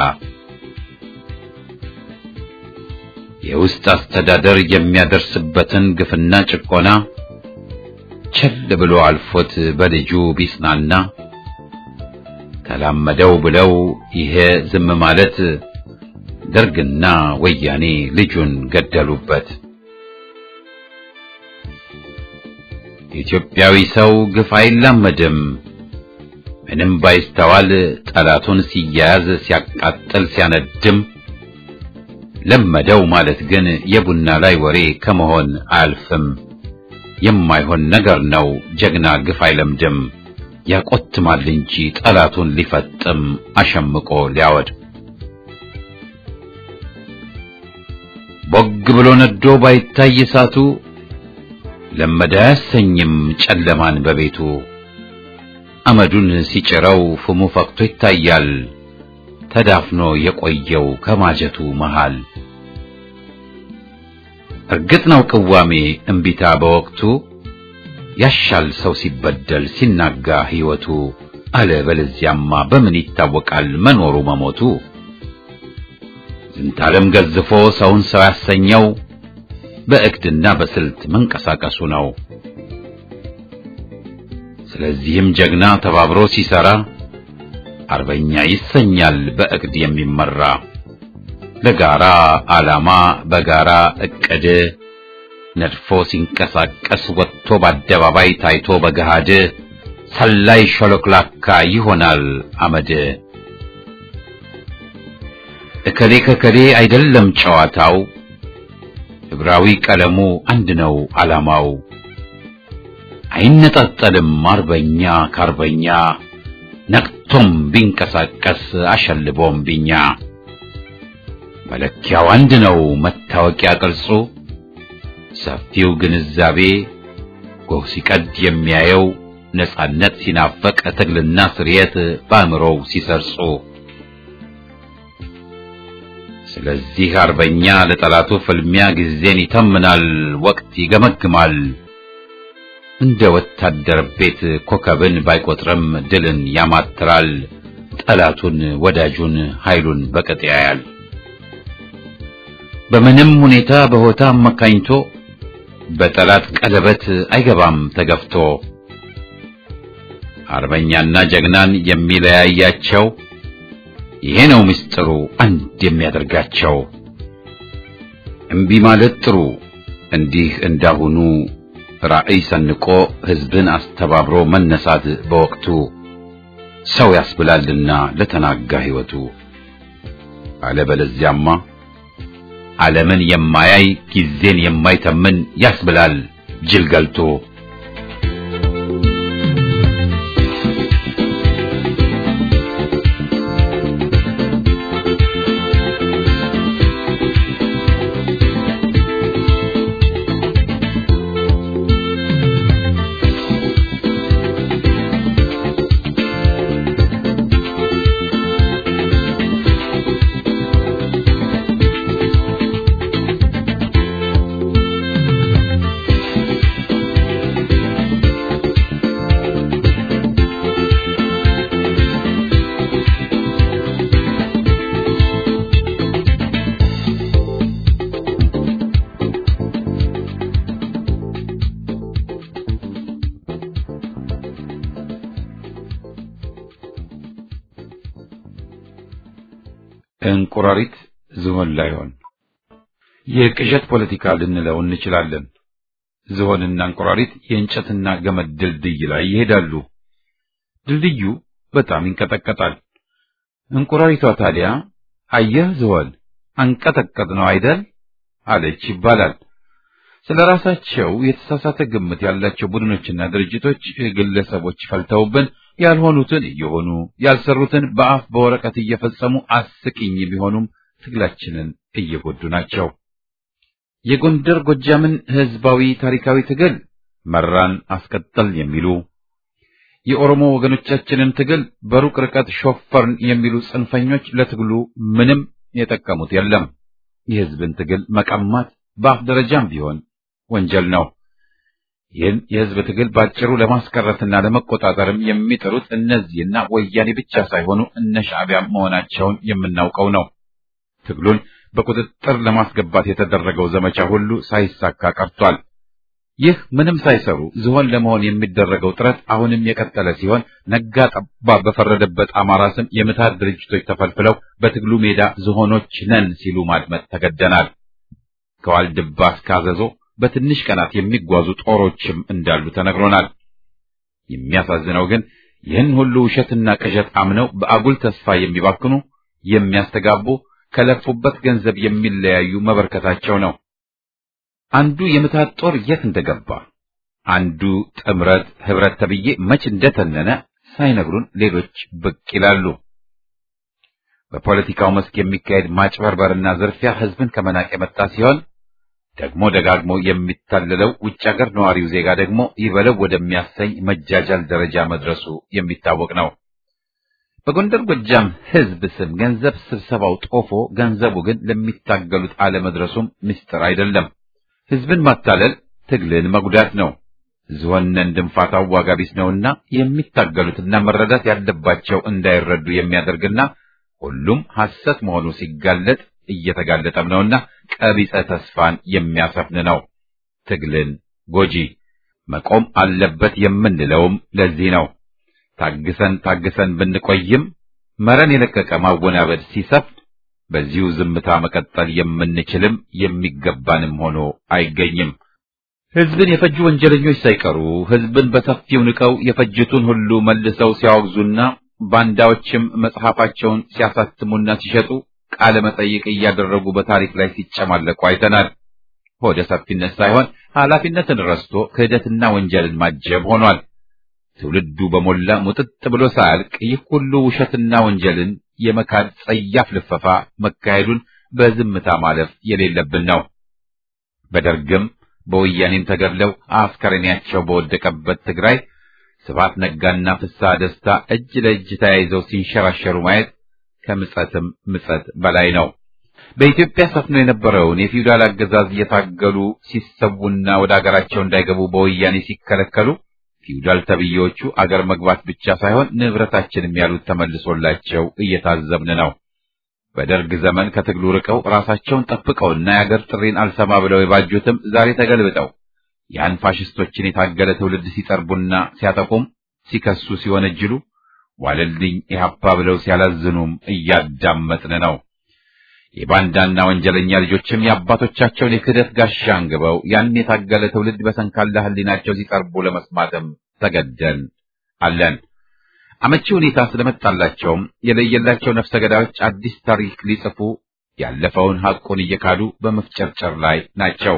የውስጥ አስተዳደር የሚያደርስበትን ግፍና ጭቆና ቸል ብሎ አልፎት በልጁ ቢጽናና ተላመደው ብለው ይሄ ዝም ማለት ደርግና ወያኔ ልጁን ገደሉበት። ኢትዮጵያዊ ሰው ግፍ አይላመድም። ምንም ባይስተዋል ጠላቱን ሲያያዝ ሲያቃጥል ሲያነድም ለመደው ማለት ግን የቡና ላይ ወሬ ከመሆን አያልፍም። የማይሆን ነገር ነው ጀግና ግፍ አይለምድም። ያቆትማል እንጂ ጠላቱን ሊፈጥም አሸምቆ ሊያወድ ቦግ ብሎ ነዶ ባይታይ እሳቱ ለመደ አያሰኝም ጨለማን በቤቱ አመዱን ሲጭረው ፍሙ ፈክቶ ይታያል ተዳፍኖ የቆየው ከማጀቱ መሃል። እርግጥ ነው ቅዋሜ እምቢታ በወቅቱ ያሻል ሰው ሲበደል ሲናጋ ሕይወቱ አለ በለዚያማ በምን ይታወቃል መኖሩ መሞቱ። ዝንታለም ገዝፎ ሰውን ሰው ያሰኘው በእቅድና በስልት መንቀሳቀሱ ነው። ስለዚህም ጀግና ተባብሮ ሲሰራ አርበኛ ይሰኛል በእቅድ የሚመራ ለጋራ ዓላማ በጋራ እቅድ ነድፎ ሲንቀሳቀስ ወጥቶ በአደባባይ ታይቶ በገሃድ ሰላይ ሾሎክላካ ይሆናል አመድ። እከሌ ከከሌ አይደለም ጨዋታው፣ ሕብራዊ ቀለሙ አንድ ነው ዓላማው። አይነጣጠልም አርበኛ ከአርበኛ ነቅቶም ቢንቀሳቀስ አሸልቦም ቢኛ መለኪያው አንድ ነው መታወቂያ ቅርጹ ሰፊው ግንዛቤ ጎህ ሲቀድ የሚያየው ነጻነት ሲናፈቅ ትግልና ስርየት በአእምሮው ሲሰርጹ ስለዚህ አርበኛ ለጠላቱ ፍልሚያ ጊዜን ይተምናል ወቅት ይገመግማል እንደ ወታደር ቤት ኮከብን ባይቆጥርም ድልን ያማትራል ጠላቱን ወዳጁን ኃይሉን በቅጥ ያያል በምንም ሁኔታ በሆታ አመካኝቶ በጠላት ቀለበት አይገባም ተገፍቶ አርበኛና ጀግናን የሚለያያቸው ይሄ ነው ምስጢሩ አንድ የሚያደርጋቸው እምቢ ማለት ጥሩ እንዲህ እንዳሁኑ ራዕይ ሰንቆ ህዝብን አስተባብሮ መነሳት በወቅቱ ሰው ያስብላልና ለተናጋ ህይወቱ አለበለዚያማ ዓለምን የማያይ ጊዜን የማይተምን ያስብላል ጅል ገልቶ እንቁራሪት ዝሆን ላይሆን የቅዠት ፖለቲካ ልንለው እንችላለን። ዝሆንና እንቁራሪት የእንጨትና ገመድ ድልድይ ላይ ይሄዳሉ። ድልድዩ በጣም ይንቀጠቀጣል። እንቁራሪቷ ታዲያ አየህ ዝሆን አንቀጠቀጥ ነው አይደል አለች ይባላል። ስለ ራሳቸው የተሳሳተ ግምት ያላቸው ቡድኖችና ድርጅቶች፣ ግለሰቦች ፈልተውብን ያልሆኑትን እየሆኑ ያልሰሩትን በአፍ በወረቀት እየፈጸሙ አስቂኝ ቢሆኑም ትግላችንን እየጎዱ ናቸው። የጎንደር ጎጃምን ህዝባዊ ታሪካዊ ትግል መራን አስቀጠል የሚሉ የኦሮሞ ወገኖቻችንን ትግል በሩቅ ርቀት ሾፈርን የሚሉ ጽንፈኞች ለትግሉ ምንም የጠቀሙት የለም። የህዝብን ትግል መቀማት፣ በአፍ ደረጃም ቢሆን ወንጀል ነው። ይህን የህዝብ ትግል ባጭሩ ለማስቀረትና ለመቆጣጠርም የሚጥሩት እነዚህና ወያኔ ብቻ ሳይሆኑ እነ ሻዕቢያ መሆናቸውን የምናውቀው ነው። ትግሉን በቁጥጥር ለማስገባት የተደረገው ዘመቻ ሁሉ ሳይሳካ ቀርቷል። ይህ ምንም ሳይሰሩ ዝሆን ለመሆን የሚደረገው ጥረት አሁንም የቀጠለ ሲሆን ነጋ ጠባ በፈረደበት አማራ ስም የምታት ድርጅቶች ተፈልፍለው በትግሉ ሜዳ ዝሆኖች ነን ሲሉ ማድመጥ ተገደናል። ከዋልድባ እስከ አዘዞ በትንሽ ቀናት የሚጓዙ ጦሮችም እንዳሉ ተነግሮናል። የሚያሳዝነው ግን ይህን ሁሉ ውሸትና ቅዠት አምነው በአጉል ተስፋ የሚባክኑ የሚያስተጋቡ ከለፉበት ገንዘብ የሚለያዩ መበርከታቸው ነው። አንዱ የምታት ጦር የት እንደገባ አንዱ ጥምረት ህብረት ተብዬ መች እንደተነነ ሳይነግሩን ሌሎች ብቅ ይላሉ። በፖለቲካው መስክ የሚካሄድ ማጭበርበርና ዝርፊያ ህዝብን ከመናቅ የመጣ ሲሆን ደግሞ ደጋግሞ የሚታለለው ውጭ ሀገር ነዋሪው ዜጋ ደግሞ ይበለው ወደሚያሰኝ መጃጃል ደረጃ መድረሱ የሚታወቅ ነው። በጎንደር ጎጃም ህዝብ ስም ገንዘብ ስብሰባው ጦፎ ገንዘቡ ግን ለሚታገሉት አለመድረሱም ምስጢር አይደለም። ህዝብን ማታለል ትግልን መጉዳት ነው። ዝሆነን ድንፋታው ዋጋ ቢስ ነውና የሚታገሉትና መረዳት ያለባቸው እንዳይረዱ የሚያደርግና ሁሉም ሐሰት መሆኑ ሲጋለጥ እየተጋለጠም ነውና ቀቢጸ ተስፋን የሚያሰፍን ነው። ትግልን ጎጂ መቆም አለበት የምንለውም ለዚህ ነው። ታግሰን ታግሰን ብንቆይም መረን የለቀቀ ማወናበድ ሲሰፍን በዚሁ ዝምታ መቀጠል የምንችልም የሚገባንም ሆኖ አይገኝም። ህዝብን የፈጁ ወንጀለኞች ሳይቀሩ ህዝብን በሰፊው ንቀው የፈጅቱን ሁሉ መልሰው ሲያወግዙና ባንዳዎችም መጽሐፋቸውን ሲያሳትሙና ሲሸጡ ቃለ መጠይቅ እያደረጉ በታሪክ ላይ ሲጨማለቁ አይተናል። ሆደ ሰፊነት ሳይሆን ኃላፊነትን ረስቶ ክህደትና ወንጀልን ማጀብ ሆኗል። ትውልዱ በሞላ ሙጥጥ ብሎ ሳያልቅ ይህ ሁሉ ውሸትና ወንጀልን የመካድ ጸያፍ ልፈፋ መካሄዱን በዝምታ ማለፍ የሌለብን ነው። በደርግም በወያኔም ተገድለው አስከሬናቸው በወደቀበት ትግራይ ስብሐት ነጋና ፍስሐ ደስታ እጅ ለእጅ ተያይዘው ሲንሸራሸሩ ማየት ከምጸትም ምጸት በላይ ነው። በኢትዮጵያ ሰፍኖ የነበረውን የፊውዳል አገዛዝ እየታገሉ ሲሰዉና ወደ አገራቸው እንዳይገቡ በወያኔ ሲከለከሉ ፊውዳል ተብዬዎቹ አገር መግባት ብቻ ሳይሆን ንብረታችንም ያሉት ተመልሶላቸው እየታዘብን ነው። በደርግ ዘመን ከትግሉ ርቀው ራሳቸውን ጠብቀውና የአገር ጥሪን አልሰማ ብለው የባጁትም ዛሬ ተገልብጠው ያን ፋሽስቶችን የታገለ ትውልድ ሲጠርቡና ሲያጠቁም ሲከሱ ሲወነጅሉ ዋለልኝ ኢህአፓ ብለው ሲያላዝኑም እያዳመጥን ነው። የባንዳና ወንጀለኛ ልጆችም የአባቶቻቸውን የክህደት ጋሻ አንግበው ያን የታገለ ትውልድ በሰንካላ ሕሊናቸው ሲጠርቡ ለመስማትም ተገደን አለን። አመቺ ሁኔታ ስለመጣላቸውም የለየላቸው ነፍሰ ገዳዮች አዲስ ታሪክ ሊጽፉ ያለፈውን ሐቁን እየካዱ በመፍጨርጨር ላይ ናቸው።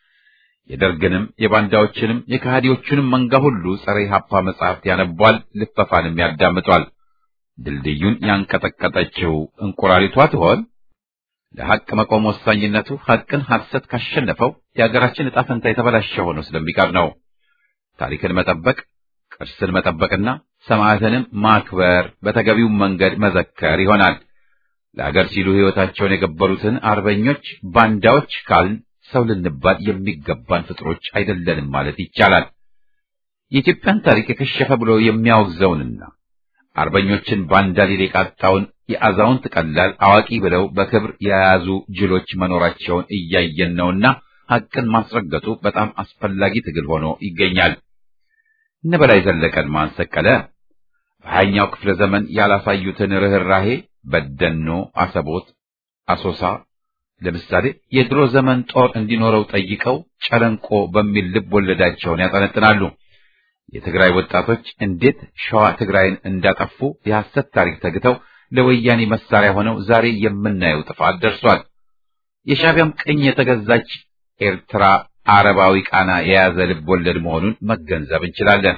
የደርግንም የባንዳዎችንም የከሃዲዎቹንም መንጋ ሁሉ ጸረ ኢህአፓ መጻሕፍት ያነቧል፣ ልፈፋንም ያዳምጧል። ድልድዩን ያንቀጠቀጠችው እንቁራሪቷ ትሆን? ለሐቅ መቆም ወሳኝነቱ ሐቅን ሐሰት ካሸነፈው የአገራችን ዕጣ ፈንታ የተበላሸ ሆኖ ስለሚቀር ነው። ታሪክን መጠበቅ ቅርስን መጠበቅና ሰማዕትንም ማክበር በተገቢው መንገድ መዘከር ይሆናል። ለአገር ሲሉ ሕይወታቸውን የገበሩትን አርበኞች ባንዳዎች ካልን ሰው ልንባል የሚገባን ፍጥሮች አይደለንም ማለት ይቻላል። የኢትዮጵያን ታሪክ የከሸፈ ብሎ የሚያወግዘውንና አርበኞችን ባንዳ ሊል የቃጣውን የአዛውንት ቀላል አዋቂ ብለው በክብር የያዙ ጅሎች መኖራቸውን እያየን ነውና ሐቅን ማስረገጡ በጣም አስፈላጊ ትግል ሆኖ ይገኛል። እነ በላይ ዘለቀን ማን ሰቀለ? በሀያኛው ክፍለ ዘመን ያላሳዩትን ርኅራሄ በደኖ፣ አሰቦት፣ አሶሳ ለምሳሌ የድሮ ዘመን ጦር እንዲኖረው ጠይቀው ጨለንቆ በሚል ልብ ወለዳቸውን ያጠነጥናሉ። የትግራይ ወጣቶች እንዴት ሸዋ ትግራይን እንዳጠፉ የሐሰት ታሪክ ተግተው ለወያኔ መሳሪያ ሆነው ዛሬ የምናየው ጥፋት ደርሷል። የሻዕቢያም ቅኝ የተገዛች ኤርትራ አረባዊ ቃና የያዘ ልብ ወለድ መሆኑን መገንዘብ እንችላለን።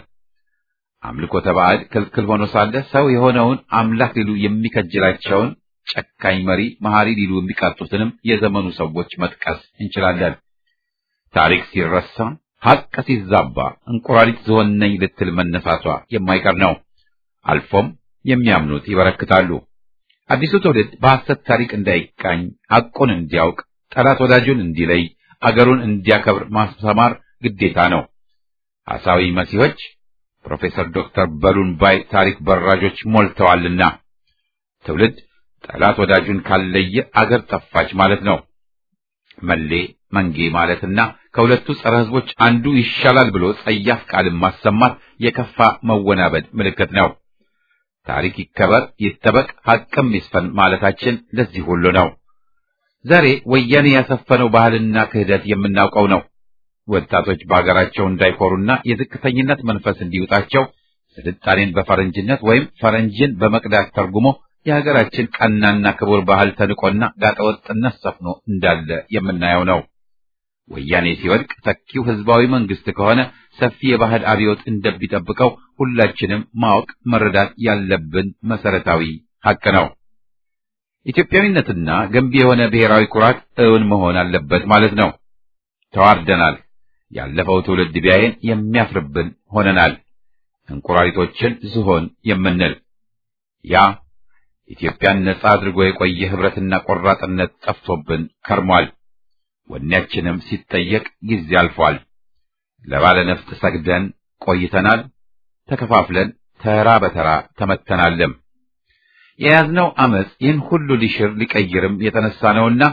አምልኮተ ባዕድ ክልክል ሆኖ ሳለ ሰው የሆነውን አምላክ ሊሉ የሚከጅላቸውን ጨካኝ መሪ መሐሪ ሊሉ የሚቃጡትንም የዘመኑ ሰዎች መጥቀስ እንችላለን። ታሪክ ሲረሳ ሐቅ ሲዛባ እንቁራሪት ዝሆን ነኝ ልትል መነሳቷ የማይቀር ነው። አልፎም የሚያምኑት ይበረክታሉ። አዲሱ ትውልድ በሐሰት ታሪክ እንዳይቃኝ ሐቁን እንዲያውቅ፣ ጠላት ወዳጁን እንዲለይ፣ አገሩን እንዲያከብር ማስተማር ግዴታ ነው። ሐሳዊ መሲሆች ፕሮፌሰር ዶክተር በሉን ባይ ታሪክ በራጆች ሞልተዋልና ትውልድ ጠላት ወዳጁን ካለየ አገር ጠፋች ማለት ነው። መሌ መንጌ ማለትና ከሁለቱ ጸረ ሕዝቦች አንዱ ይሻላል ብሎ ጸያፍ ቃልን ማሰማት የከፋ መወናበድ ምልክት ነው። ታሪክ ይከበር፣ ይጠበቅ፣ ሐቅም ይስፈን ማለታችን ለዚህ ሁሉ ነው። ዛሬ ወያኔ ያሰፈነው ባህልና ክህደት የምናውቀው ነው። ወጣቶች በሀገራቸው እንዳይኮሩና የዝቅተኝነት መንፈስ እንዲውጣቸው ስልጣኔን በፈረንጅነት ወይም ፈረንጅን በመቅዳት ተርጉሞ የሀገራችን ቀናና ክቡር ባህል ተንቆና ጋጠወጥነት ሰፍኖ እንዳለ የምናየው ነው። ወያኔ ሲወድቅ ተኪው ህዝባዊ መንግስት ከሆነ ሰፊ የባህል አብዮት እንደሚጠብቀው ሁላችንም ማወቅ መረዳት ያለብን መሰረታዊ ሐቅ ነው። ኢትዮጵያዊነትና ገንቢ የሆነ ብሔራዊ ኩራት እውን መሆን አለበት ማለት ነው። ተዋርደናል። ያለፈው ትውልድ ቢያየን የሚያፍርብን ሆነናል። እንቁራሪቶችን ዝሆን የምንል ያ ኢትዮጵያን ነጻ አድርጎ የቆየ ህብረትና ቆራጥነት ጠፍቶብን ከርሟል። ወኔያችንም ሲጠየቅ ጊዜ አልፏል። ለባለ ነፍጥ ሰግደን ቆይተናል። ተከፋፍለን ተራ በተራ ተመተናልም። የያዝነው አመፅ ይህን ሁሉ ሊሽር ሊቀይርም የተነሳ ነውና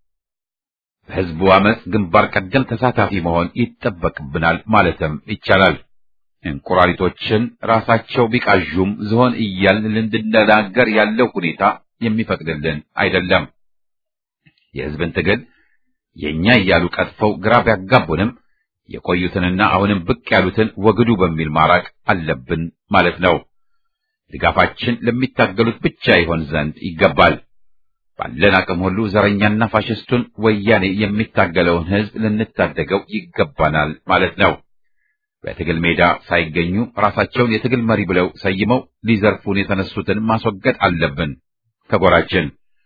በህዝቡ አመፅ ግንባር ቀደም ተሳታፊ መሆን ይጠበቅብናል ማለትም ይቻላል። እንቁራሪቶችን ራሳቸው ቢቃዡም ዝሆን እያልን ልንድነጋገር ያለው ሁኔታ የሚፈቅድልን አይደለም። የህዝብን ትግል የእኛ እያሉ ቀጥፈው ግራ ቢያጋቡንም የቆዩትንና አሁንም ብቅ ያሉትን ወግዱ በሚል ማራቅ አለብን ማለት ነው። ድጋፋችን ለሚታገሉት ብቻ ይሆን ዘንድ ይገባል። ባለን አቅም ሁሉ ዘረኛና ፋሽስቱን ወያኔ የሚታገለውን ህዝብ ልንታደገው ይገባናል ማለት ነው። በትግል ሜዳ ሳይገኙ ራሳቸውን የትግል መሪ ብለው ሰይመው ሊዘርፉን የተነሱትን ማስወገድ አለብን ከጎራችን።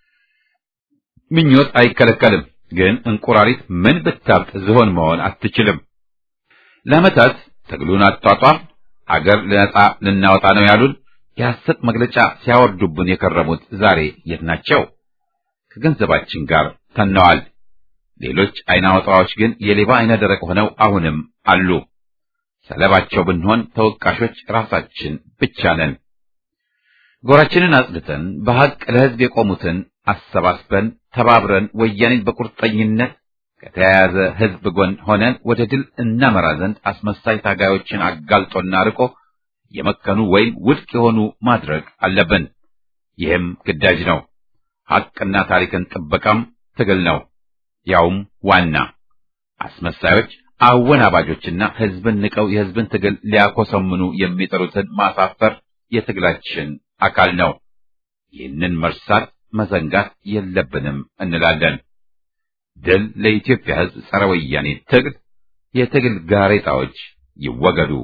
ምኞት አይከለከልም፣ ግን እንቁራሪት ምን ብታብጥ ዝሆን መሆን አትችልም። ለዓመታት ትግሉን አጧጧፍ አገር ነጻ ልናወጣ ነው ያሉን የሐሰት መግለጫ ሲያወርዱብን የከረሙት ዛሬ የት ናቸው? ከገንዘባችን ጋር ተነዋል። ሌሎች አይነ አውጣዎች ግን የሌባ አይነ ደረቅ ሆነው አሁንም አሉ። ሰለባቸው ብንሆን ተወቃሾች ራሳችን ብቻ ነን። ጎራችንን አጽድተን በሐቅ ለሕዝብ የቆሙትን አሰባስበን ተባብረን ወያኔን በቁርጠኝነት ከተያያዘ ሕዝብ ጎን ሆነን ወደ ድል እናመራ ዘንድ አስመሳይ ታጋዮችን አጋልጦና ርቆ የመከኑ ወይም ውድቅ የሆኑ ማድረግ አለብን። ይህም ግዳጅ ነው። ሐቅና ታሪክን ጥበቃም ትግል ነው። ያውም ዋና አስመሳዮች አወናባጆችና ሕዝብን ንቀው የሕዝብን ትግል ሊያኮሰምኑ የሚጠሩትን ማሳፈር የትግላችን አካል ነው። ይህንን መርሳት መዘንጋት የለብንም እንላለን። ድል ለኢትዮጵያ ሕዝብ ጸረ ወያኔ ትግል። የትግል ጋሬጣዎች ይወገዱ።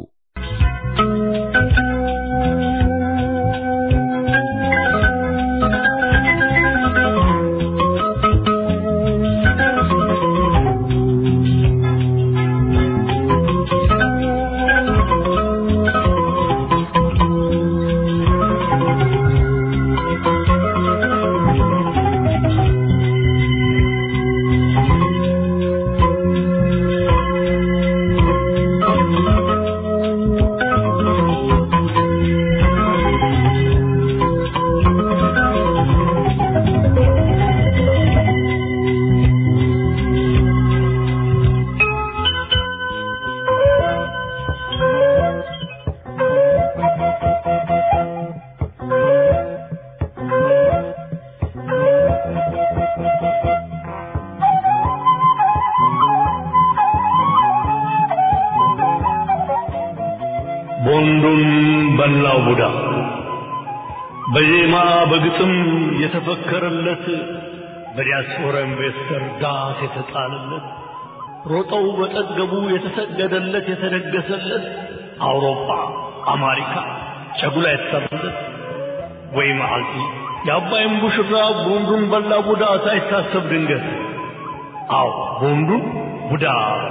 ቦንዱን በላው ቡዳ በዜማ በግጥም የተፈከረለት በዲያስፖራ ኢንቨስተር ዳስ የተጣለለት ሮጠው በጠገቡ የተሰገደለት የተደገሰለት አውሮፓ አሜሪካ ጨጉላ የተሰራለት ወይ መዓልቲ የአባይን ቡሽራ ቦንዱን በላ ቡዳ ሳይታሰብ ድንገት አዎ ቦንዱን ቡዳ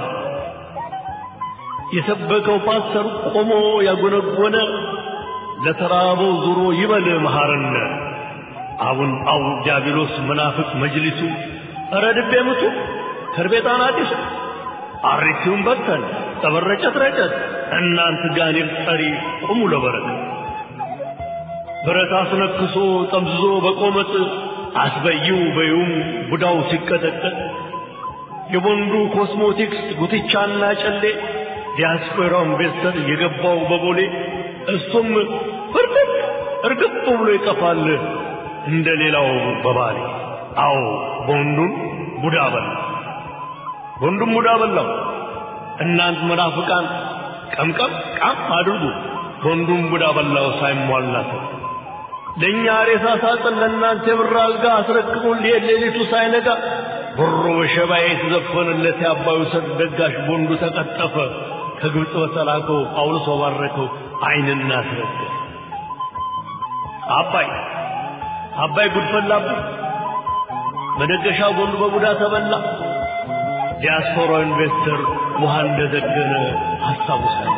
የሰበከው ፓስተር ቆሞ ያጎነጎነ ለተራበው ዙሮ ይበል መሐረነ አቡን ጳው ዲያብሎስ መናፍቅ መጅሊሱ ኧረ ድቤ ምቱ ከርቤጣን አዲስ አሪቲውን በተን ጠበረጨት ረጨት እናንት ጋኔል ጠሪ ቁሙ ለበረከት ብረት አስነክሶ ጠምዝዞ በቆመጥ አስበይው በዩም ቡዳው ሲቀጠቀጥ የቦንዱ ኮስሞቲክስ ጉትቻና ጨሌ ዲያስፖራው ኢንቨስተር የገባው በቦሌ እሱም ፍርጥጥ እርግጥ ብሎ ይጠፋል እንደ ሌላው በባሌ አዎ ቦንዱን ቡዳ በላ ቦንዱን ቡዳ በላው እናንት መናፍቃን ቀምቀም ቃም አድርጉ ቦንዱን ቡዳ በላው ሳይሟላት ለእኛ ሬሳ ሳጥን ለእናንተ የብር አልጋ አስረክቡን ሊሄድ ሌሊቱ ሳይነጋ ብሮ በሸባዬ የተዘፈነለት የአባዩ ሰርግ ደጋሽ ቦንዱ ተቀጠፈ ከግብፅ በተላከው ጳውሎስ ባረከው አይንና አስረገ አባይ አባይ ጉድፈላብን መደገሻ ቦንዱ በቡዳ ተበላ ዲያስፖራ ኢንቨስተር ውሃ እንደዘገነ አስታውሳል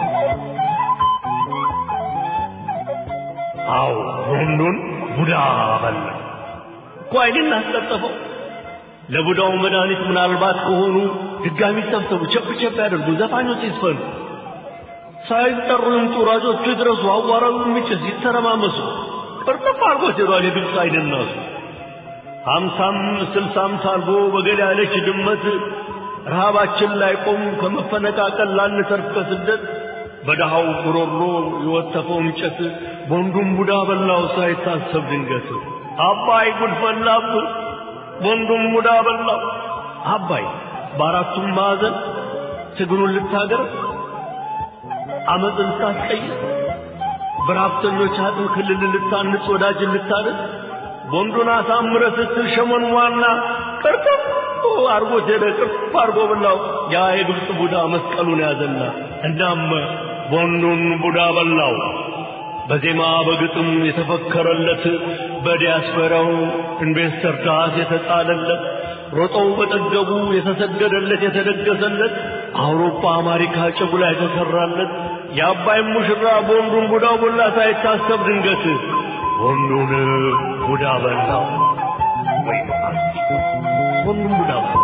አዎ ቦንዱን ቡዳ በላ እኮ አይንን አስጠጠፈው ለቡዳው መድኃኒት ምናልባት ከሆኑ ድጋሚ ሰብሰቡ ቸብ ቸብ ያደርጉ ዘፋኞች ይዝፈኑ ሳይጠሩ ይምጡ ሯጮቹ ይድረሱ አዋራው የሚጭስ ይተረማመሱ ቅርጥፍ አድርጎት ሄዷል የግብፅ አይደናሱ ሀምሳም ስልሳም ሳልጎ በገል ያለች ድመት ረሃባችን ላይ ቆም ከመፈነቃቀል ላንተርፍ ከስደት በደሃው ጉሮሮ የወተፈው እንጨት ቦንዱን ቡዳ በላው ሳይታሰብ ድንገት አባይ ጉድ ፈላብ ቦንዱን ቡዳ በላው አባይ በአራቱም ማዕዘን ትግሉን ልታገር አመፅ ልታስቀይር በረሀብተኞች አጥም ክልል ልታንጽ ወዳጅን ልታደር ቦንዱን አሳምረ ስትል ሸመን ዋና ቅርጥፍ አርጎት ሄደ ቅርፍ አርጎ በላው ያ የግብፅ ቡዳ መስቀሉን ያዘና እናም ቦንዱን ቡዳ በላው በዜማ በግጥም የተፈከረለት በዲያስፖራው ኢንቨስተር ዳስ የተጣለለት ሮጠው በጠገቡ የተሰገደለት የተደገሰለት አውሮፓ አሜሪካ ጭጉላ የተሰራለት የአባይ ሙሽራ ቦንዱን ቡዳው ቦላ ሳይታሰብ ድንገት ቦንዱን ቡዳ በላው ወይ ቦንዱን ቡዳ በላው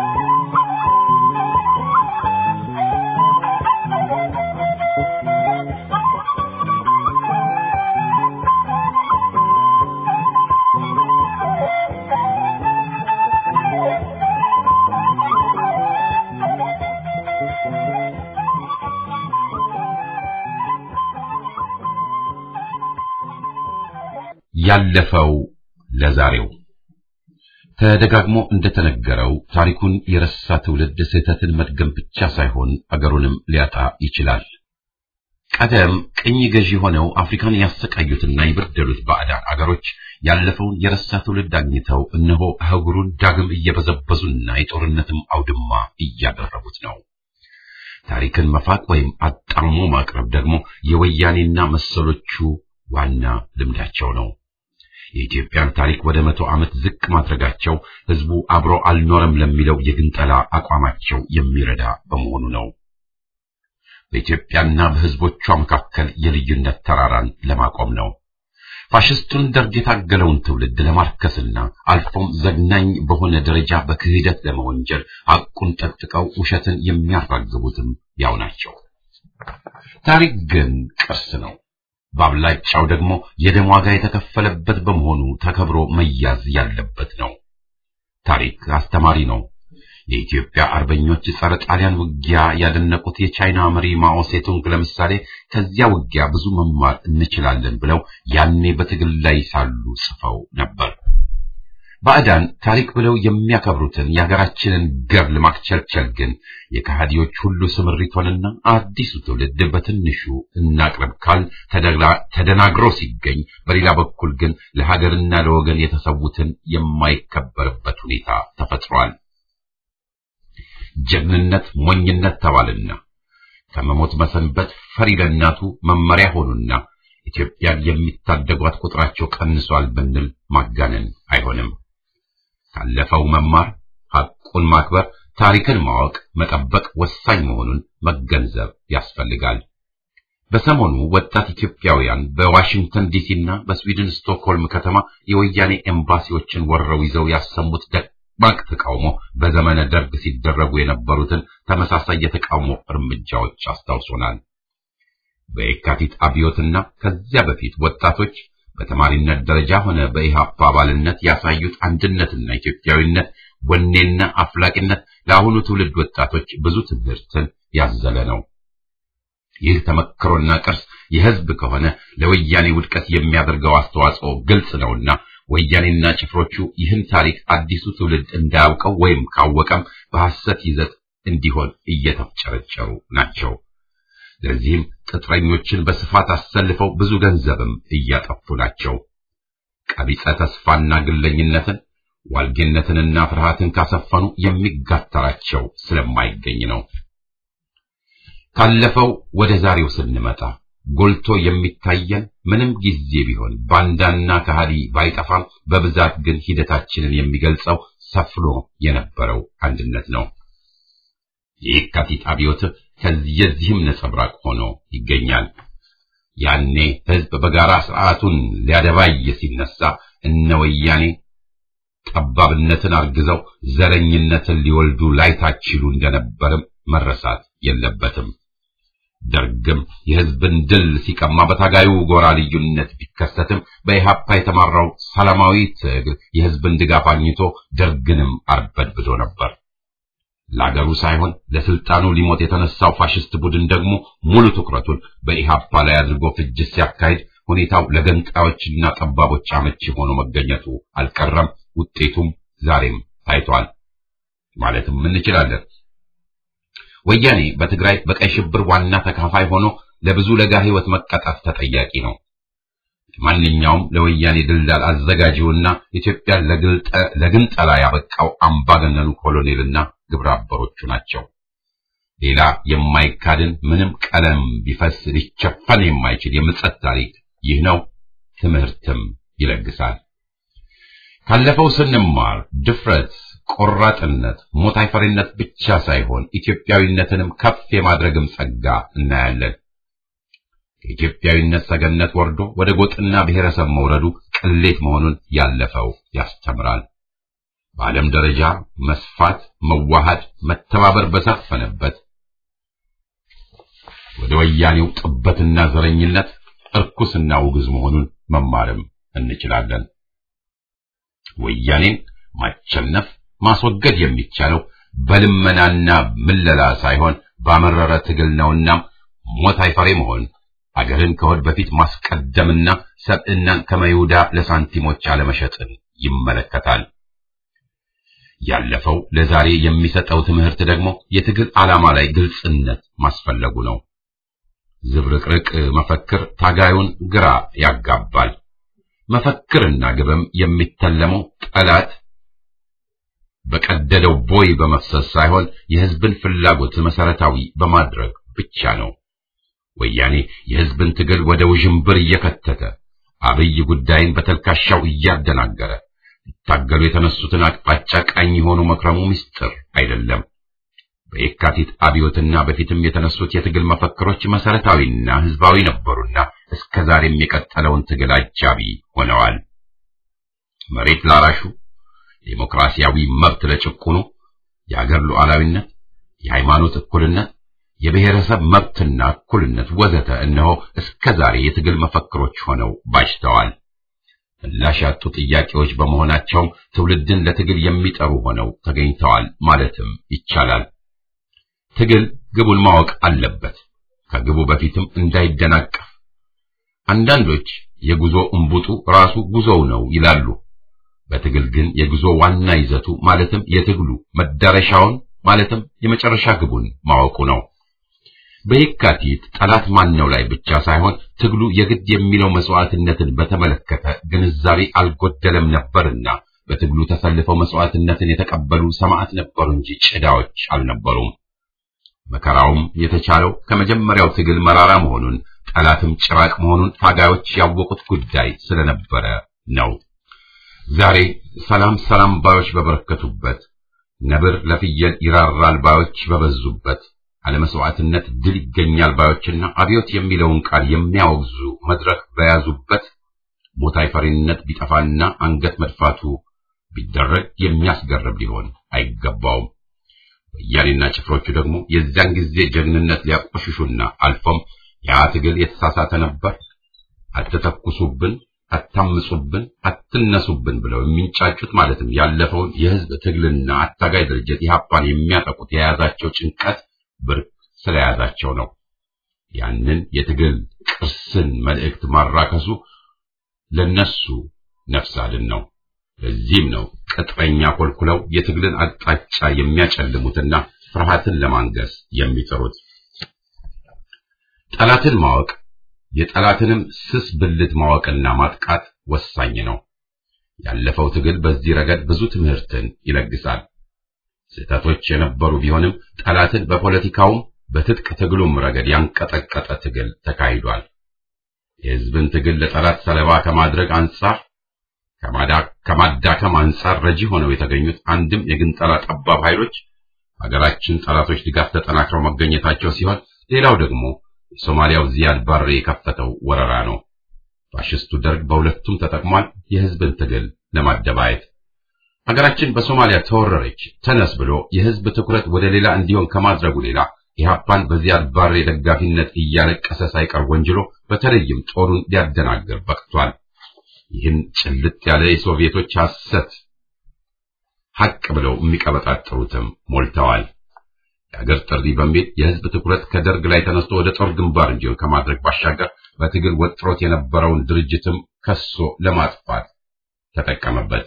ያለፈው ለዛሬው ተደጋግሞ እንደተነገረው ታሪኩን የረሳ ትውልድ ስህተትን መድገም ብቻ ሳይሆን አገሩንም ሊያጣ ይችላል። ቀደም ቅኝ ገዢ ሆነው አፍሪካን ያሰቃዩትና የበደሉት ባዕዳን አገሮች ያለፈውን የረሳ ትውልድ አግኝተው እነሆ አህጉሩን ዳግም እየበዘበዙና የጦርነትም አውድማ እያደረጉት ነው። ታሪክን መፋቅ ወይም አጣሞ ማቅረብ ደግሞ የወያኔና መሰሎቹ ዋና ልምዳቸው ነው። የኢትዮጵያን ታሪክ ወደ መቶ ዓመት ዝቅ ማድረጋቸው ህዝቡ አብሮ አልኖረም ለሚለው የግንጠላ አቋማቸው የሚረዳ በመሆኑ ነው። በኢትዮጵያና በህዝቦቿ መካከል የልዩነት ተራራን ለማቆም ነው። ፋሽስቱን ደርግ የታገለውን ትውልድ ለማርከስና አልፎም ዘግናኝ በሆነ ደረጃ በክህደት ለመወንጀል ሐቁን ጠጥቀው ውሸትን የሚያራግቡትም ያው ናቸው። ታሪክ ግን ቅርስ ነው። በአብላጫው ደግሞ የደም ዋጋ የተከፈለበት በመሆኑ ተከብሮ መያዝ ያለበት ነው። ታሪክ አስተማሪ ነው። የኢትዮጵያ አርበኞች ጸረ ጣሊያን ውጊያ ያደነቁት የቻይና መሪ ማኦ ሴቱንግ ለምሳሌ ከዚያ ውጊያ ብዙ መማር እንችላለን ብለው ያኔ በትግል ላይ ሳሉ ጽፈው ነበር። ባዕዳን ታሪክ ብለው የሚያከብሩትን የሀገራችንን ገድል ማክቸልቸል ግን የከሃዲዎች ሁሉ ስምሪት ሆነና አዲሱ ትውልድ በትንሹ እናቅርብ ካል ተደናግሮ ሲገኝ፣ በሌላ በኩል ግን ለሀገርና ለወገን የተሰዉትን የማይከበርበት ሁኔታ ተፈጥሯል። ጀግንነት ሞኝነት ተባልና ከመሞት መሰንበት ፈሪ ለእናቱ መመሪያ ሆኑና ኢትዮጵያን የሚታደጓት ቁጥራቸው ቀንሷል ብንል ማጋነን አይሆንም። ካለፈው መማር፣ ሐቁን ማክበር፣ ታሪክን ማወቅ፣ መጠበቅ ወሳኝ መሆኑን መገንዘብ ያስፈልጋል። በሰሞኑ ወጣት ኢትዮጵያውያን በዋሽንግተን ዲሲ እና በስዊድን ስቶክሆልም ከተማ የወያኔ ኤምባሲዎችን ወረው ይዘው ያሰሙት ደግ ደማቅ ተቃውሞ በዘመነ ደርግ ሲደረጉ የነበሩትን ተመሳሳይ የተቃውሞ እርምጃዎች አስታውሶናል። በየካቲት አብዮትና ከዚያ በፊት ወጣቶች በተማሪነት ደረጃ ሆነ በኢህአፓ አባልነት ያሳዩት አንድነትና ኢትዮጵያዊነት፣ ወኔና አፍላቂነት ለአሁኑ ትውልድ ወጣቶች ብዙ ትምህርትን ያዘለ ነው። ይህ ተመክሮና ቅርስ የህዝብ ከሆነ ለወያኔ ውድቀት የሚያደርገው አስተዋጽኦ ግልጽ ነውና ወያኔና ጭፍሮቹ ይህን ታሪክ አዲሱ ትውልድ እንዳያውቀው ወይም ካወቀም በሐሰት ይዘት እንዲሆን እየተፍጨረጨሩ ናቸው። ለዚህም ቅጥረኞችን በስፋት አሰልፈው ብዙ ገንዘብም እያጠፉ ናቸው። ቀቢጸ ተስፋና ግለኝነትን ዋልጌነትንና ፍርሃትን ካሰፈኑ የሚጋተራቸው ስለማይገኝ ነው። ካለፈው ወደ ዛሬው ስንመጣ ጎልቶ የሚታየን ምንም ጊዜ ቢሆን ባንዳና ከሃዲ ባይጠፋም በብዛት ግን ሂደታችንን የሚገልጸው ሰፍኖ የነበረው አንድነት ነው። የየካቲት አብዮት ከዚህም ነጸብራቅ ሆኖ ይገኛል። ያኔ ህዝብ በጋራ ስርዓቱን ሊያደባይ ሲነሳ እነ ወያኔ ጠባብነትን አርግዘው ዘረኝነትን ሊወልዱ ላይታችሉ እንደነበርም መረሳት የለበትም። ደርግም የህዝብን ድል ሲቀማ በታጋዩ ጎራ ልዩነት ቢከሰትም በኢህአፓ የተመራው ሰላማዊ ትግል የህዝብን ድጋፍ አግኝቶ ደርግንም አርበድብዶ ነበር። ለአገሩ ሳይሆን ለስልጣኑ ሊሞት የተነሳው ፋሽስት ቡድን ደግሞ ሙሉ ትኩረቱን በኢህአፓ ላይ አድርጎ ፍጅት ሲያካሂድ ሁኔታው ለገንጣዮችና ጠባቦች አመቺ ሆኖ መገኘቱ አልቀረም። ውጤቱም ዛሬም ታይቷል ማለትም እንችላለን። ወያኔ በትግራይ በቀይ ሽብር ዋና ተካፋይ ሆኖ ለብዙ ለጋ ህይወት መቀጣት ተጠያቂ ነው። ማንኛውም ለወያኔ ድልዳል አዘጋጂውና ኢትዮጵያን ለግንጠላ ያበቃው አምባገነኑ ኮሎኔልና ግብረ አበሮቹ ናቸው። ሌላ የማይካድን ምንም ቀለም ቢፈስ ሊቸፈን የማይችል የምጸት ታሪክ ይህ ነው። ትምህርትም ይለግሳል። ካለፈው ስንማር ድፍረት፣ ቆራጥነት፣ ሞት አይፈሪነት ብቻ ሳይሆን ኢትዮጵያዊነትንም ከፍ የማድረግም ጸጋ እናያለን። ከኢትዮጵያዊነት ሰገነት ወርዶ ወደ ጎጥና ብሔረሰብ መውረዱ ቅሌት መሆኑን ያለፈው ያስተምራል። በዓለም ደረጃ መስፋት፣ መዋሃድ፣ መተባበር በሰፈነበት ወደ ወያኔው ጥበትና ዘረኝነት እርኩስና ውግዝ መሆኑን መማርም እንችላለን። ወያኔን ማቸነፍ ማስወገድ የሚቻለው በልመናና ምለላ ሳይሆን ባመረረ ትግል ነውና ሞት አይፈሬ መሆን አገርን ከወድ በፊት ማስቀደምና ሰብዕናን ከመይሁዳ ለሳንቲሞች አለመሸጥን ይመለከታል። ያለፈው ለዛሬ የሚሰጠው ትምህርት ደግሞ የትግል ዓላማ ላይ ግልጽነት ማስፈለጉ ነው። ዝብርቅርቅ መፈክር ታጋዩን ግራ ያጋባል። መፈክርና ግብም የሚተለመው ጠላት በቀደደው ቦይ በመፍሰስ ሳይሆን የሕዝብን ፍላጎት መሰረታዊ በማድረግ ብቻ ነው። ወያኔ የሕዝብን ትግል ወደ ውዥንብር እየከተተ አብይ ጉዳይን በተልካሻው እያደናገረ ሊታገሉ የተነሱትን አቅጣጫ ቃኝ የሆኑ መክረሙ ምስጢር አይደለም። በየካቲት አብዮትና በፊትም የተነሱት የትግል መፈክሮች መሰረታዊና ሕዝባዊ ነበሩና እስከ ዛሬም የቀጠለውን ትግል አጃቢ ሆነዋል። መሬት ላራሹ፣ ዴሞክራሲያዊ መብት ለጭቁኑ፣ የአገር ሉዓላዊነት፣ የሃይማኖት እኩልነት፣ የብሔረሰብ መብትና እኩልነት ወዘተ እነሆ እስከ ዛሬ የትግል መፈክሮች ሆነው ባጅተዋል። ምላሽ ያጡ ጥያቄዎች በመሆናቸውም ትውልድን ለትግል የሚጠሩ ሆነው ተገኝተዋል ማለትም ይቻላል። ትግል ግቡን ማወቅ አለበት፣ ከግቡ በፊትም እንዳይደናቀፍ። አንዳንዶች የጉዞ እምቡጡ ራሱ ጉዞው ነው ይላሉ። በትግል ግን የጉዞ ዋና ይዘቱ ማለትም የትግሉ መዳረሻውን ማለትም የመጨረሻ ግቡን ማወቁ ነው። በየካቲት ጠላት ማነው ላይ ብቻ ሳይሆን ትግሉ የግድ የሚለው መስዋዕትነትን በተመለከተ ግንዛቤ አልጎደለም ነበርና በትግሉ ተሰልፈው መስዋዕትነትን የተቀበሉ ሰማዕት ነበሩ እንጂ ጭዳዎች አልነበሩም። መከራውም የተቻለው ከመጀመሪያው ትግል መራራ መሆኑን ጠላትም ጭራቅ መሆኑን ታጋዮች ያወቁት ጉዳይ ስለነበረ ነው። ዛሬ ሰላም ሰላም ባዮች በበረከቱበት፣ ነብር ለፍየል ይራራል ባዮች በበዙበት አለመስዋዕትነት ድል ይገኛል ባዮችና አብዮት የሚለውን ቃል የሚያወግዙ መድረክ በያዙበት ሞት አይፈሪነት ቢጠፋና አንገት መድፋቱ ቢደረግ የሚያስገርም ሊሆን አይገባውም። ወያኔና ጭፍሮቹ ደግሞ የዚያን ጊዜ ጀግንነት ሊያቆሽሹና አልፎም ያ ትግል የተሳሳተ ነበር፣ አትተኩሱብን፣ አታምጹብን፣ አትነሱብን ብለው የሚንጫጩት ማለትም ያለፈውን የህዝብ ትግልና አታጋይ ድርጅት ኢህአፓን የሚያጠቁት የያዛቸው ጭንቀት ብርቅ ስለያዛቸው ነው። ያንን የትግል ቅርስን መልእክት ማራከሱ ለነሱ ነፍስ አድን ነው። ለዚህም ነው ቅጥረኛ ኮልኩለው የትግልን አቅጣጫ የሚያጨልሙትና ፍርሃትን ለማንገስ የሚጥሩት። ጠላትን ማወቅ የጠላትንም ስስ ብልት ማወቅና ማጥቃት ወሳኝ ነው። ያለፈው ትግል በዚህ ረገድ ብዙ ትምህርትን ይለግሳል። ስህተቶች የነበሩ ቢሆንም ጠላትን በፖለቲካውም በትጥቅ ትግሉም ረገድ ያንቀጠቀጠ ትግል ተካሂዷል። የህዝብን ትግል ለጠላት ሰለባ ከማድረግ አንጻር ከማዳከም አንጻር ረጂ ሆነው የተገኙት አንድም የግንጠላ ጠባብ ኃይሎች ሀገራችን ጠላቶች ድጋፍ ተጠናክረው መገኘታቸው ሲሆን ሌላው ደግሞ የሶማሊያው ዚያድ ባሬ የከፈተው ወረራ ነው። ፋሽስቱ ደርግ በሁለቱም ተጠቅሟል፣ የህዝብን ትግል ለማደባየት። ሀገራችን በሶማሊያ ተወረረች ተነስ ብሎ የህዝብ ትኩረት ወደ ሌላ እንዲሆን ከማድረጉ ሌላ ኢህአፓን በዚያድ ባሬ ደጋፊነት እያለቀሰ ሳይቀር ወንጅሎ በተለይም ጦሩን ሊያደናግር በቅቷል። ይህን ጭልጥ ያለ የሶቪየቶች ሐሰት ሐቅ ብለው የሚቀበጣጥሩትም ሞልተዋል። የአገር ጥሪ በሚል የህዝብ ትኩረት ከደርግ ላይ ተነስቶ ወደ ጦር ግንባር እንዲሆን ከማድረግ ባሻገር በትግል ወጥሮት የነበረውን ድርጅትም ከሶ ለማጥፋት ተጠቀመበት።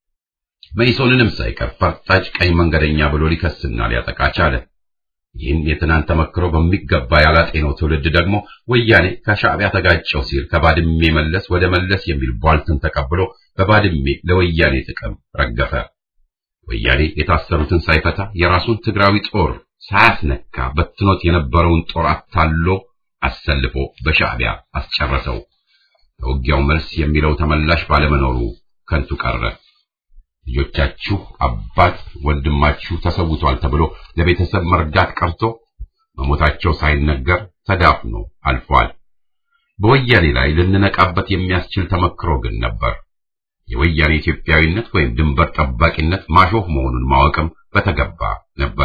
መኢሶንንም ሳይቀር ፈርጣጭ ቀኝ መንገደኛ ብሎ ሊከስና ሊያጠቃ ቻለ። ይህን የትናንት ተመክሮ በሚገባ ያላጤነው ትውልድ ደግሞ ወያኔ ከሻዕቢያ ተጋጨው ሲል ከባድሜ መለስ ወደ መለስ የሚል ቧልትን ተቀብሎ በባድሜ ለወያኔ ጥቅም ረገፈ። ወያኔ የታሰሩትን ሳይፈታ የራሱን ትግራዊ ጦር ሳያስነካ በትኖት የነበረውን ጦር አታሎ አሰልፎ በሻዕቢያ አስጨረሰው። ለውጊያው መልስ የሚለው ተመላሽ ባለመኖሩ ከንቱ ቀረ። ልጆቻችሁ አባት ወንድማችሁ ተሰውቷል ተብሎ ለቤተሰብ መርዳት ቀርቶ መሞታቸው ሳይነገር ተዳፍኖ አልፏል። በወያኔ ላይ ልንነቃበት የሚያስችል ተመክሮ ግን ነበር። የወያኔ ኢትዮጵያዊነት ወይም ድንበር ጠባቂነት ማሾፍ መሆኑን ማወቅም በተገባ ነበር።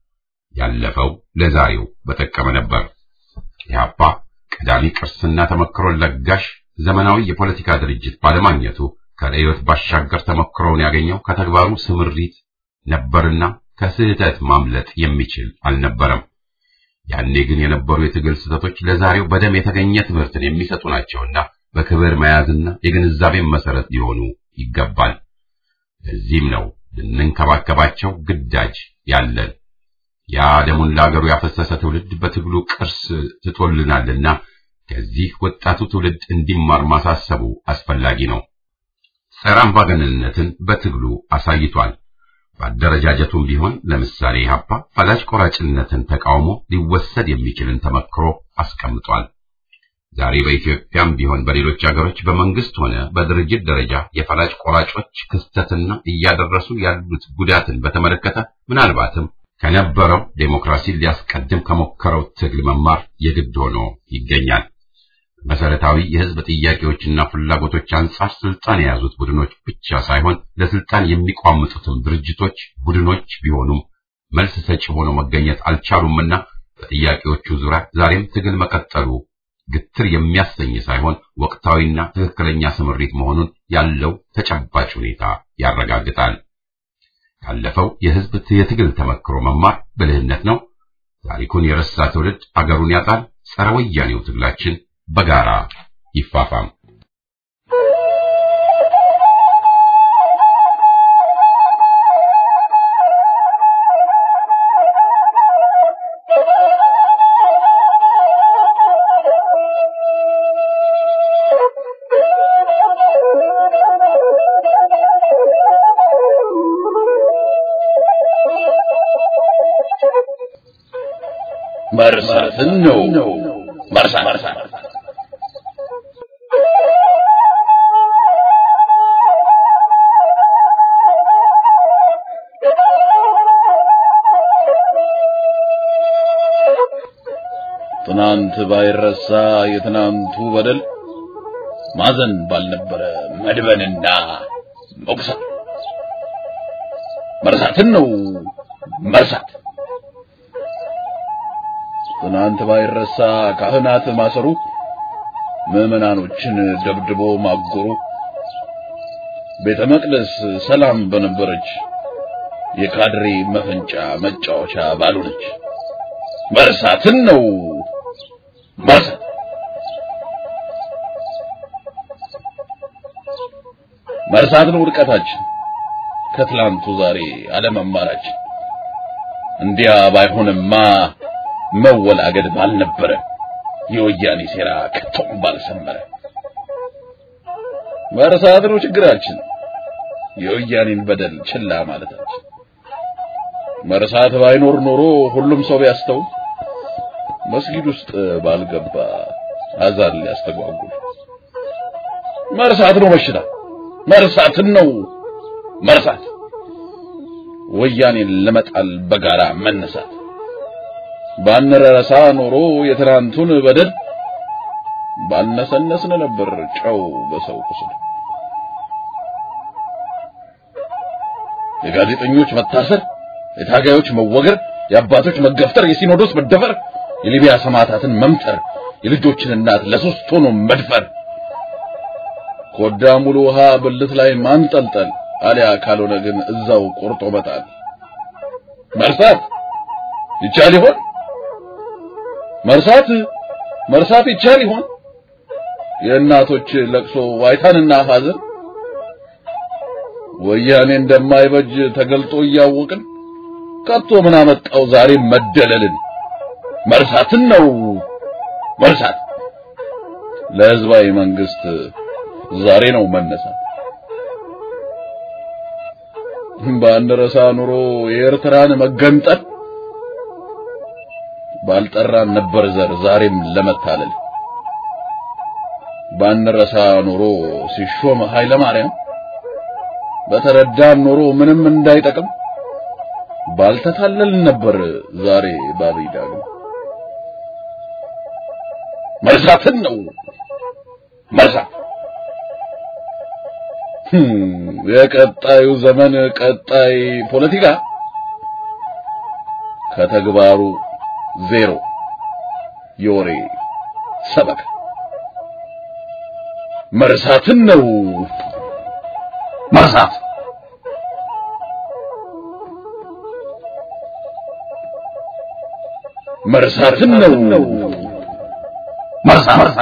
ያለፈው ለዛሬው በጠቀመ ነበር። ኢህአፓ ቀዳሚ ቅርስና ተመክሮን ለጋሽ ዘመናዊ የፖለቲካ ድርጅት ባለማግኘቱ ከርዕዮት ባሻገር ተመክሮውን ያገኘው ከተግባሩ ስምሪት ነበርና ከስህተት ማምለጥ የሚችል አልነበረም። ያኔ ግን የነበሩ የትግል ስህተቶች ለዛሬው በደም የተገኘ ትምህርትን የሚሰጡ ናቸውና በክብር መያዝና የግንዛቤን መሰረት ሊሆኑ ይገባል። ለዚህም ነው ልንንከባከባቸው ግዳጅ ያለን። ያ ደሙን ለአገሩ ያፈሰሰ ትውልድ በትግሉ ቅርስ ትቶልናልና ከዚህ ወጣቱ ትውልድ እንዲማር ማሳሰቡ አስፈላጊ ነው። ጸረ አምባገነንነትን በትግሉ አሳይቷል። በአደረጃጀቱም ቢሆን ለምሳሌ ኢህአፓ ፈላጭ ቆራጭነትን ተቃውሞ ሊወሰድ የሚችልን ተመክሮ አስቀምጧል። ዛሬ በኢትዮጵያም ቢሆን በሌሎች ሀገሮች በመንግስት ሆነ በድርጅት ደረጃ የፈላጭ ቆራጮች ክስተትና እያደረሱ ያሉት ጉዳትን በተመለከተ ምናልባትም ከነበረው ዴሞክራሲን ሊያስቀድም ከሞከረው ትግል መማር የግድ ሆኖ ይገኛል። መሰረታዊ የህዝብ ጥያቄዎችና ፍላጎቶች አንጻር ስልጣን የያዙት ቡድኖች ብቻ ሳይሆን ለስልጣን የሚቋምጡትም ድርጅቶች፣ ቡድኖች ቢሆኑም መልስ ሰጪ ሆኖ መገኘት አልቻሉምና በጥያቄዎቹ ዙሪያ ዛሬም ትግል መቀጠሉ ግትር የሚያሰኝ ሳይሆን ወቅታዊና ትክክለኛ ስምሪት መሆኑን ያለው ተጨባጭ ሁኔታ ያረጋግጣል። ካለፈው የህዝብ የትግል ተመክሮ መማር ብልህነት ነው። ታሪኩን የረሳ ትውልድ አገሩን ያጣል። ጸረ ወያኔው ትግላችን በጋራ ይፋፋም። መርሳትን ነው መርሳት ትናንት ባይረሳ የትናንቱ በደል ማዘን ባልነበረ መድበንና መቁሰል መርሳትን ነው መርሳት። ትናንት ባይረሳ ካህናት ማሰሩ፣ ምዕመናኖችን ደብድቦ ማጎሩ፣ ቤተ መቅደስ ሰላም በነበረች የካድሬ መፈንጫ መጫወቻ ባልሆነች መርሳትን ነው መርሳት። መርሳት ነው ውድቀታችን፣ ከትላንቱ ዛሬ አለመማራችን። እንዲያ ባይሆንማ መወላገድ ባልነበረ፣ የወያኔ ሴራ ከቶም ባልሰመረ። መርሳት ነው ችግራችን፣ የወያኔን በደል ችላ ማለታችን። መርሳት ባይኖር ኖሮ ሁሉም ሰው ቢያስተው መስጊድ ውስጥ ባልገባ አዛን ሊያስተጓጉል። መርሳት ነው በሽታ፣ መርሳትን ነው መርሳት። ወያኔን ለመጣል በጋራ መነሳት። ባንረሳ ኖሮ የትናንቱን በደል ባልነሰነስን ነበር ጨው በሰው ቁስል። የጋዜጠኞች መታሰር፣ የታጋዮች መወገር፣ የአባቶች መገፍተር፣ የሲኖዶስ መደፈር፣ የሊቢያ ሰማዕታትን መምተር፣ የልጆችን እናት ለሶስት ሆኖ መድፈር፣ ኮዳ ሙሉ ውሃ ብልት ላይ ማንጠልጠል፣ አሊያ ካልሆነ ግን እዛው ቆርጦ መጣል። መርሳት ይቻል ይሆን? መርሳት መርሳት ይቻል ይሆን? የእናቶች ለቅሶ ዋይታንና ሐዘን ወያኔ እንደማይበጅ ተገልጦ እያወቅን ከቶ ምን አመጣው ዛሬ መደለልን? መርሳትን ነው መርሳት። ለህዝባዊ መንግስት ዛሬ ነው መነሳት። ባንረሳ ኑሮ የኤርትራን መገንጠል ባልጠራን ነበር ዘር ዛሬም ለመታለል። ባንረሳ ኑሮ ሲሾም ኃይለ ማርያም በተረዳን ኑሮ ምንም እንዳይጠቅም ባልተታለል ነበር ዛሬ ባብይ ዳግም። መርሳትን ነው መርሳት። የቀጣዩ ዘመን ቀጣይ ፖለቲካ ከተግባሩ ዜሮ የወሬ ሰበካ መርሳትን ነው መርሳት። መርሳትን ነው መርሳት።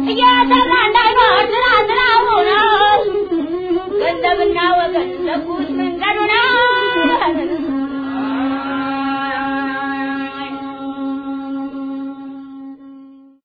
ገንዘብና ወገን ለጉት